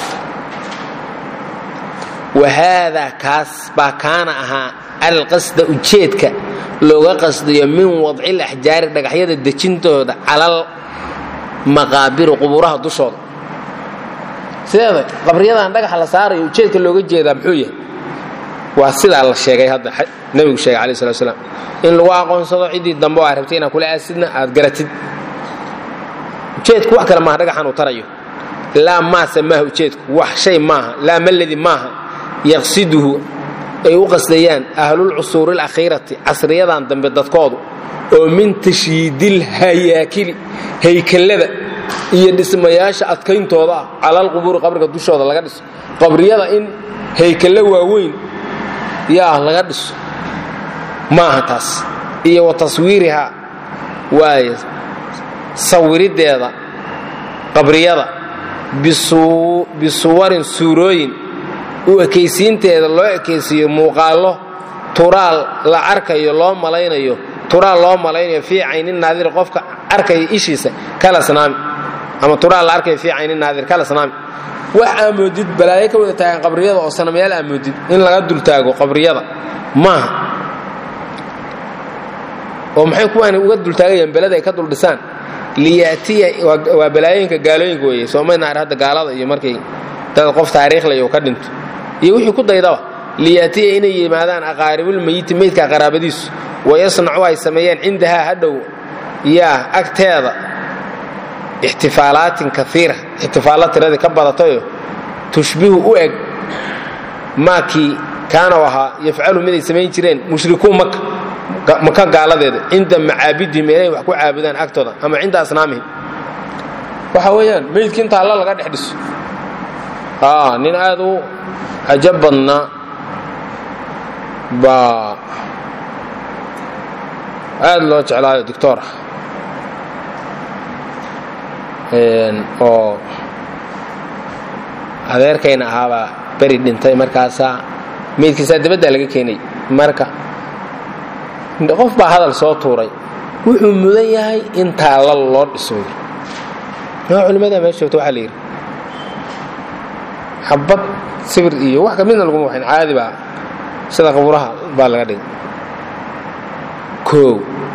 wahaadaa kaas baa kaana ahaa alqasda ujeedka looga qasdayo min wadcil axjaari dhagaxyada dejintooda calal maqaabiru qubuuraha dushooda sideeda qabriyadan dhagaxa la saarayo ujeedka looga jeedaa muxuu yahay waa sidaa la sheegay hadda nebigu sheegay alai slat slam in lagu aqoonsado ciddii dambe oo aad rabtay inaad kula aasidna aad garatid ujeedku wax kale maaha dhagaxan uu tarayo laa maase maaha ujeedku wax shay maaha laa maladi maaha yaqsiduhu ay u qasdayaan ahlulcusuuri alakhiirati casriyadan dambe dadkoodu oo min tashyiidil hayaakili haykallada iyo dhismayaasha adkayntooda ah calalqubuuri qabriga dushooda laga dhiso qabriyada in haykallo waaweyn yaa laga dhiso maaha taas iyo wa taswiirihaa waaye sawiriddeeda qabriyada bisuwarin suurooyin u ekaysiinteeda loo ekaysiiyo muuqaallo turaal la arkayo loo malaynayo turaal loo malaynayo fii cayni naadir qofka arkaya ishiisa kala snaami ama turaal la arkayo fii cayni naadir kala snaami wax aa moodid balaayo ka wada taagan qabriyada oo sanamayaal aa moodid in laga dultaago qabriyada maaha oo maxay kuwaani uga dultaagayaan belada ay ka dul dhisaan liyaatiya waa balaayooyinka gaalooyinka weeye soomayna ar hadda gaalada iyo markay dad qof taariikhlay uu ka dhinto iyo wixii ku daydaba liyaatiya inay yimaadaan aqaaribulmeyiti meydka qaraabadiisu wayasnacu ay sameeyeen cindahaa hadhow yaa agteeda ixtifaalaatin kaiira ixtifaalla tiradii ka badatayo tushbihu u eg maakii kaana ahaa yafcalu miday samayn jireen mushrikuun maka maka gaaladeeda cinda macaabidihim inay wax ku caabudaan agtooda ama cinda asnaamihim waxa weeyaan meydki inta alla laga dhex dhiso nin aad u cajab badnaa baa aad loo jeclaayo doctor ah oo adeerkayna ahaabaa beri dhintay markaasaa meydkiisaa dabaddaa laga keenay marka qof baa hadal soo tuuray wuxuu mudan yahay in taalla loo dhiso maa culimmada meesha joogta waxaa la yidhi xabad sibir iyo wax kamidna laguma waxayn caadi baa sida qabuuraha baa laga dhigay koow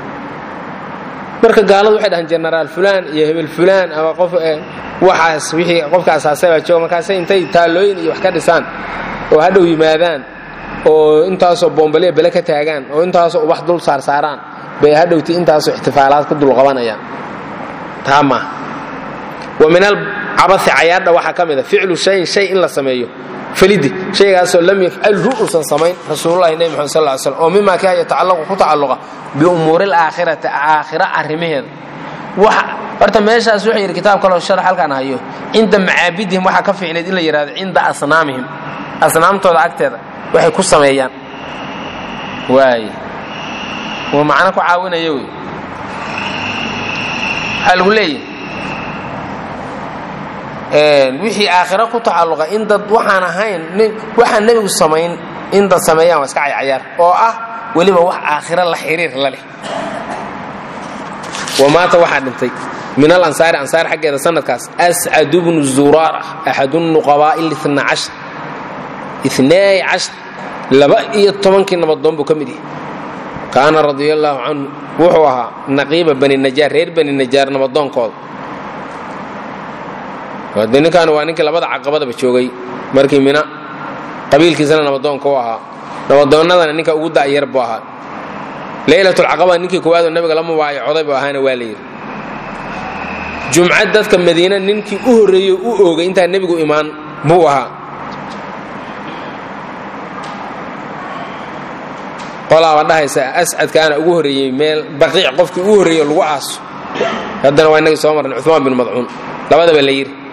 marka gaaladu waxay dhahaan jenaraal fulaan iyo hebel fulaan ama qof waxaas wixii qofka asaasay baa jooga markaasay intay taallooyin iyo wax ka dhisaan oo hadhow yimaadaan oo intaasoo boombalya bele ka taagaan oo intaasoo ubax dul saarsaaraan bay hadhowti intaasoo ixtifaalaad ka dul qabanayaan taa maaha wa min alcabasi cayaadha waxaa ka mida ficlu shayin shay in la sameeyo falidi shaygaasoo lam yafcalhu uusan samayn rasuululahi nebi maxamed sal ly slam oo mimaa kaa yatacallaqu ku tacalluqa biumuuri alaakhirati aakhira arrimaheeda wax horta meeshaas wuxuu yidhi kitaab kaloo sharax halkaan hayo cinda macaabidihim waxaa ka fiicnayd in la yidhahdo cinda asnaamihim asnaamtooda agteeda waxay ku sameeyaan waay waa macno ku caawinaya wey waxaa lagu leeyahy wixii aakhiro ku tacalluqa in dad waxaan ahayn waxaan nebigu samayn in dad sameeyaan waa iska caycayaar oo ah weliba wax aakhiro la xiriir la leh wamaata waxaa dhintay min alansaari ansaar xaggeeda sanadkaas ascad bnu zuraar axad nuqabaa'i ina cashar inay cashar laba iyo tobankii nabadoon buu ka mid yahay kaana radia allaahu canhu wuxuu ahaa naqiiba bani najaar reer bani najaar nabadoonkooda de ninkan waa ninkii labada caqabadaba joogay markii mina qabiilkiisana nabadoonka u ahaa nabadoonnadana ninka ugu da'yar buu ahaa laylatulcaqaba ninkii koowaadoo nabiga la mubaayacoday buu ahaana waa la yidhi jumcad dadka madiina ninkii u horreeyey u oogay intaan nebigu imaan buu ahaa qolaaba dhahaysa ascadkaana ugu horreeyey meel baqiic qofkii ugu horreeyey lagu aaso haddana waa inagii soo marnay cumaan bin madcuun labadaba la yidhi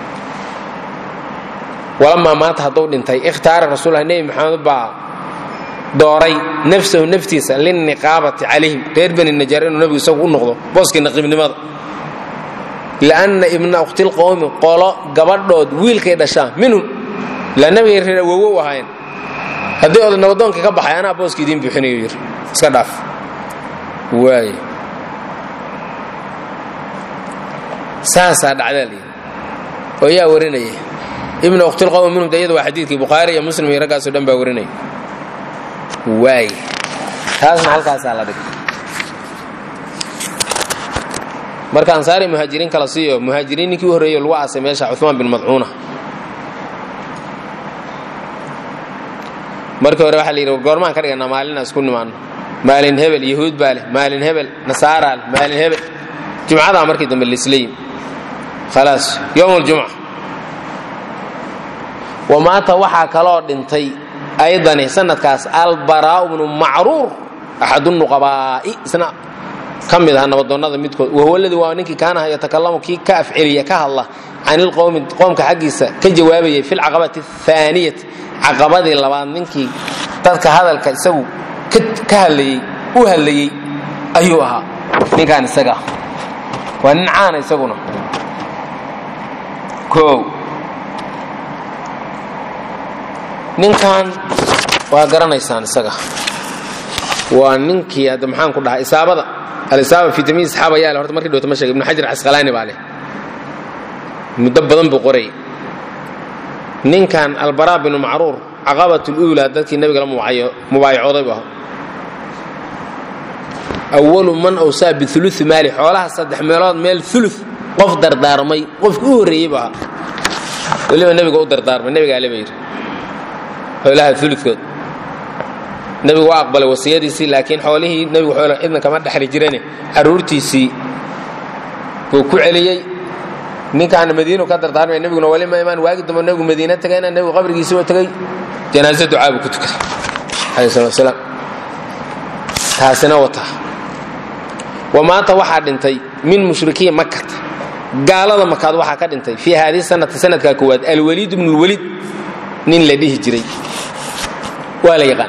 walamaa maanta hadduu dhintay ikhtaara rasuulalah nebi maxamed baa dooray nafsahu naftiisa lilniqaabati calayhim reer bani najaar inuu nebigu isagu u noqdo booskii naqiibnimada lianna ibna ukhtilqowmi qolo gabadhood wiilkay dhashaan minhum ilaa nebigay reer awowo u ahaayeen haddii oda nabadoonka ka baxay anaa booska idiin buuxinayo yidhi iska dhaaf waay saasaa dhacdaa layidhi oo yaa warinaya ibna ukhtilqowmi minhum de iyada waa xadiidkii bukhaari iyo muslim iyo raggaasoo dhan baa warinaya waay taasna halkaasaa la dhigay marka ansaari muhaajiriin kala siiyo muhaajiriin ninkii u horreeyo lagu aasay meesha cumaan bin madcuuna markii hore waxaa la yidhi goormaan ka dhiganaa maalin isku nimaano maalin hebel yahuud baa leh maalin hebel nasaaraa leh maalin hebel jumcadaa markii dambe laisleeyim khalaas yowm aljumca wa maanta waxaa kaloo dhintay aydani sanadkaas albaraa'u bnu macruur axadunuqabaa'i isna ka mid aha nabadoonnada midkood wahuwa ladii waa ninkii kaanaha yatakalamu kii ka afceliya ka hadla can ilqowmi qoomka xaggiisa ka jawaabayay fi lcaqabati ahaaniyati caqabadii labaad ninkii dadka hadalka isagu ka hadlayey u hadlayey ayuu ahaa ninkaan isaga waa nin caana isaguna o ninkan waa garanaysaan isaga waa ninkii hadda maxaan ku dhahay isaabada alisaaba fi tamiis saxaaba yaa leh horta markii dhowta ma sheegay ibnu xajar casqalaani baa leh muddo badan buu qorayay ninkan albaraa binu macruur caqabat luulaa dadkii nabiga la mubaayacooday bu ahaa awalu man awsaa biului maali xoolaha saddex meelood meel ulu qof dardaarmay qofkii u horreeyey bu ahaa weliba nebiga u dardaarmay nebigaa le ba yidhi xoolaha uludkood nebigu waa aqbalay wasiyadiisii laakiin xoolihii nebigu xoolo cidna kama dhexli jirane carruurtiisii buu ku celiyey ninkaana madiinu ka dardaarmaya nebiguna wali ma imaan waagi dambe nebigu madiina tagayna nebigu qabrigiisii oo tegey janaaso ducaa buu ku tukaday alayh salatu wasalaam taasina wata wa maanta waxaa dhintay min mushrikiin makata gaalada makaad waxaa ka dhintay fii haadihi sanati sanadkaa koowaad alwaliid bnu lwaliid nin la dhihi jiray waa la yaqaan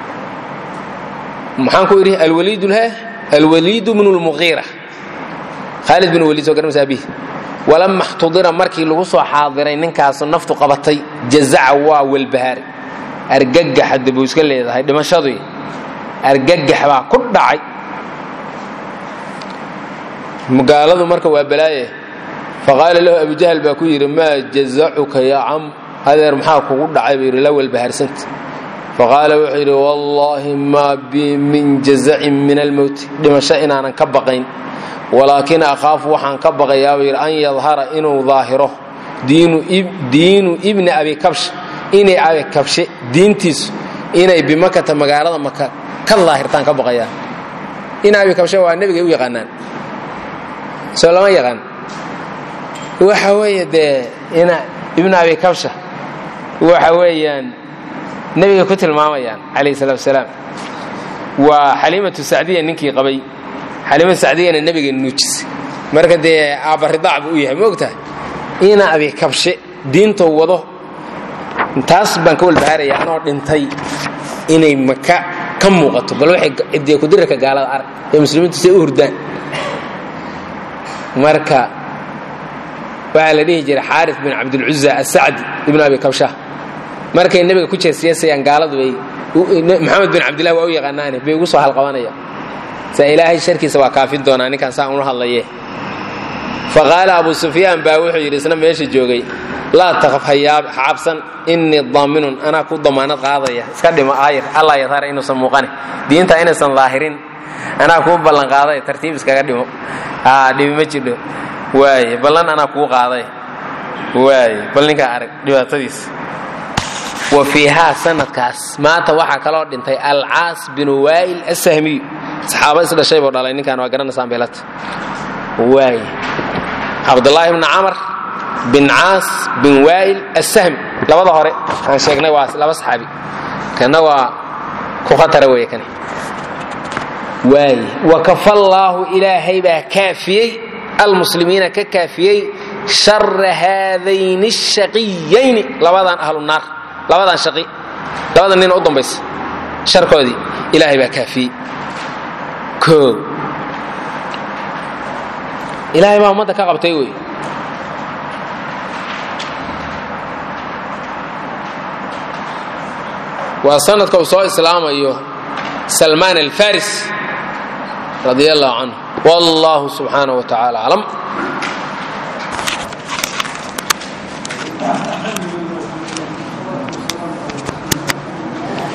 maxaan ku idhi alwaliid lhe alwaliid bnu lmuqiira khaalid bin waliid soo garanaysa abihi walama xtudira markii lagu soo xaadiray ninkaasu naftu qabatay jazaca waa welbahaari argagax hadda buu iska leedahay dhimashadii argagax baa ku dhacay gaaladu marka waa balaaye faqaala lahu abujahl baa ku yidhi maa jazacuka yaa cam adeer maxaa kugu dhacay buu yidhi la welbahaarsanta faqaala wuxuu yidhi wallaahi maa bi min jazacin min almowti dhimasho inaanan ka baqayn walaakin akhaafu waxaan ka baqayaa buu yidhi an yadhara inuu daahiro diinu ibni abi kabsh inay abi kabshe diintiisu inay bimakata magaalada maka ka daahirtaan ka baqayaan in abi kabsha waa nebigay u yaqaanaan soo lama yaqaan waxa weeye dee ina ibnu abi kabsha waxa weeyaan nebigay ku tilmaamayaan calayhi salaatu wasalaam waa xaliimatu sacdiya ninkii qabay xaliimatu sacdiyana nebiga nuujisay marka dee aabbaridaac buu u yahay ma ogtahay ina abi kabshe diintou wado taas baan ka walbahaaraya anoo dhintay inay maka ka muuqato bal waxay cidiya kudirarka gaalada arag ee muslimiintu say u hurdaan marka waxaa la dhihi jiray xaarif bin cabdilcuza asacdi ibnu abi kabsha markay nebiga ku jeesyeesayaan gaaladu bay maxamed bin cabdillahi waa u yaqaanaane bay ugu soo halqabanayaan saa ilaahay sharkiisa waa kaafin doonaa ninkaan saa unu hadlaye faqaala abu sufyaan baa wuxuu yidhi isna meesha joogay laa taqaf ha cabsan innii daaminun anaa ku damaanad qaadaya iska dhimo aayir allah yataara inuusan muuqane diinta inaysan daahirin anaa kuu ballan qaaday tartiib iskaga dhimo aa dhibi ma jidho waaye ballan anaa kuu qaaday waaye bal ninkaa arag dhibaatadiis wa fiihaa sanadkaas maanta waxaa kaloo dhintay alcaas binu waa'il asahmiyu saxaaba is dhashay buu dhalay ninkaan waa garanaysaan beelata waaye cabdulaahi bni camar bin caas bin waa'il assahmi labada hore aan sheegnay waa laba saxaabi kana waa ku khatara weeye kani waaye wakafallaahu ilaahay baa kaafiyey almuslimiina ka kaafiyey shara haadayni ashaqiyayni labadan ahlu naar labadan shaqi labadan nin u dambaysa sharkoodii ilaahay baa kaafiyey koo ilaahay baa ummadda ka qabtay wey waa sanadka uu soo islaamayo salmaan alfaris radi allahu canhu wallahu subxaanaه wa tacaala aclam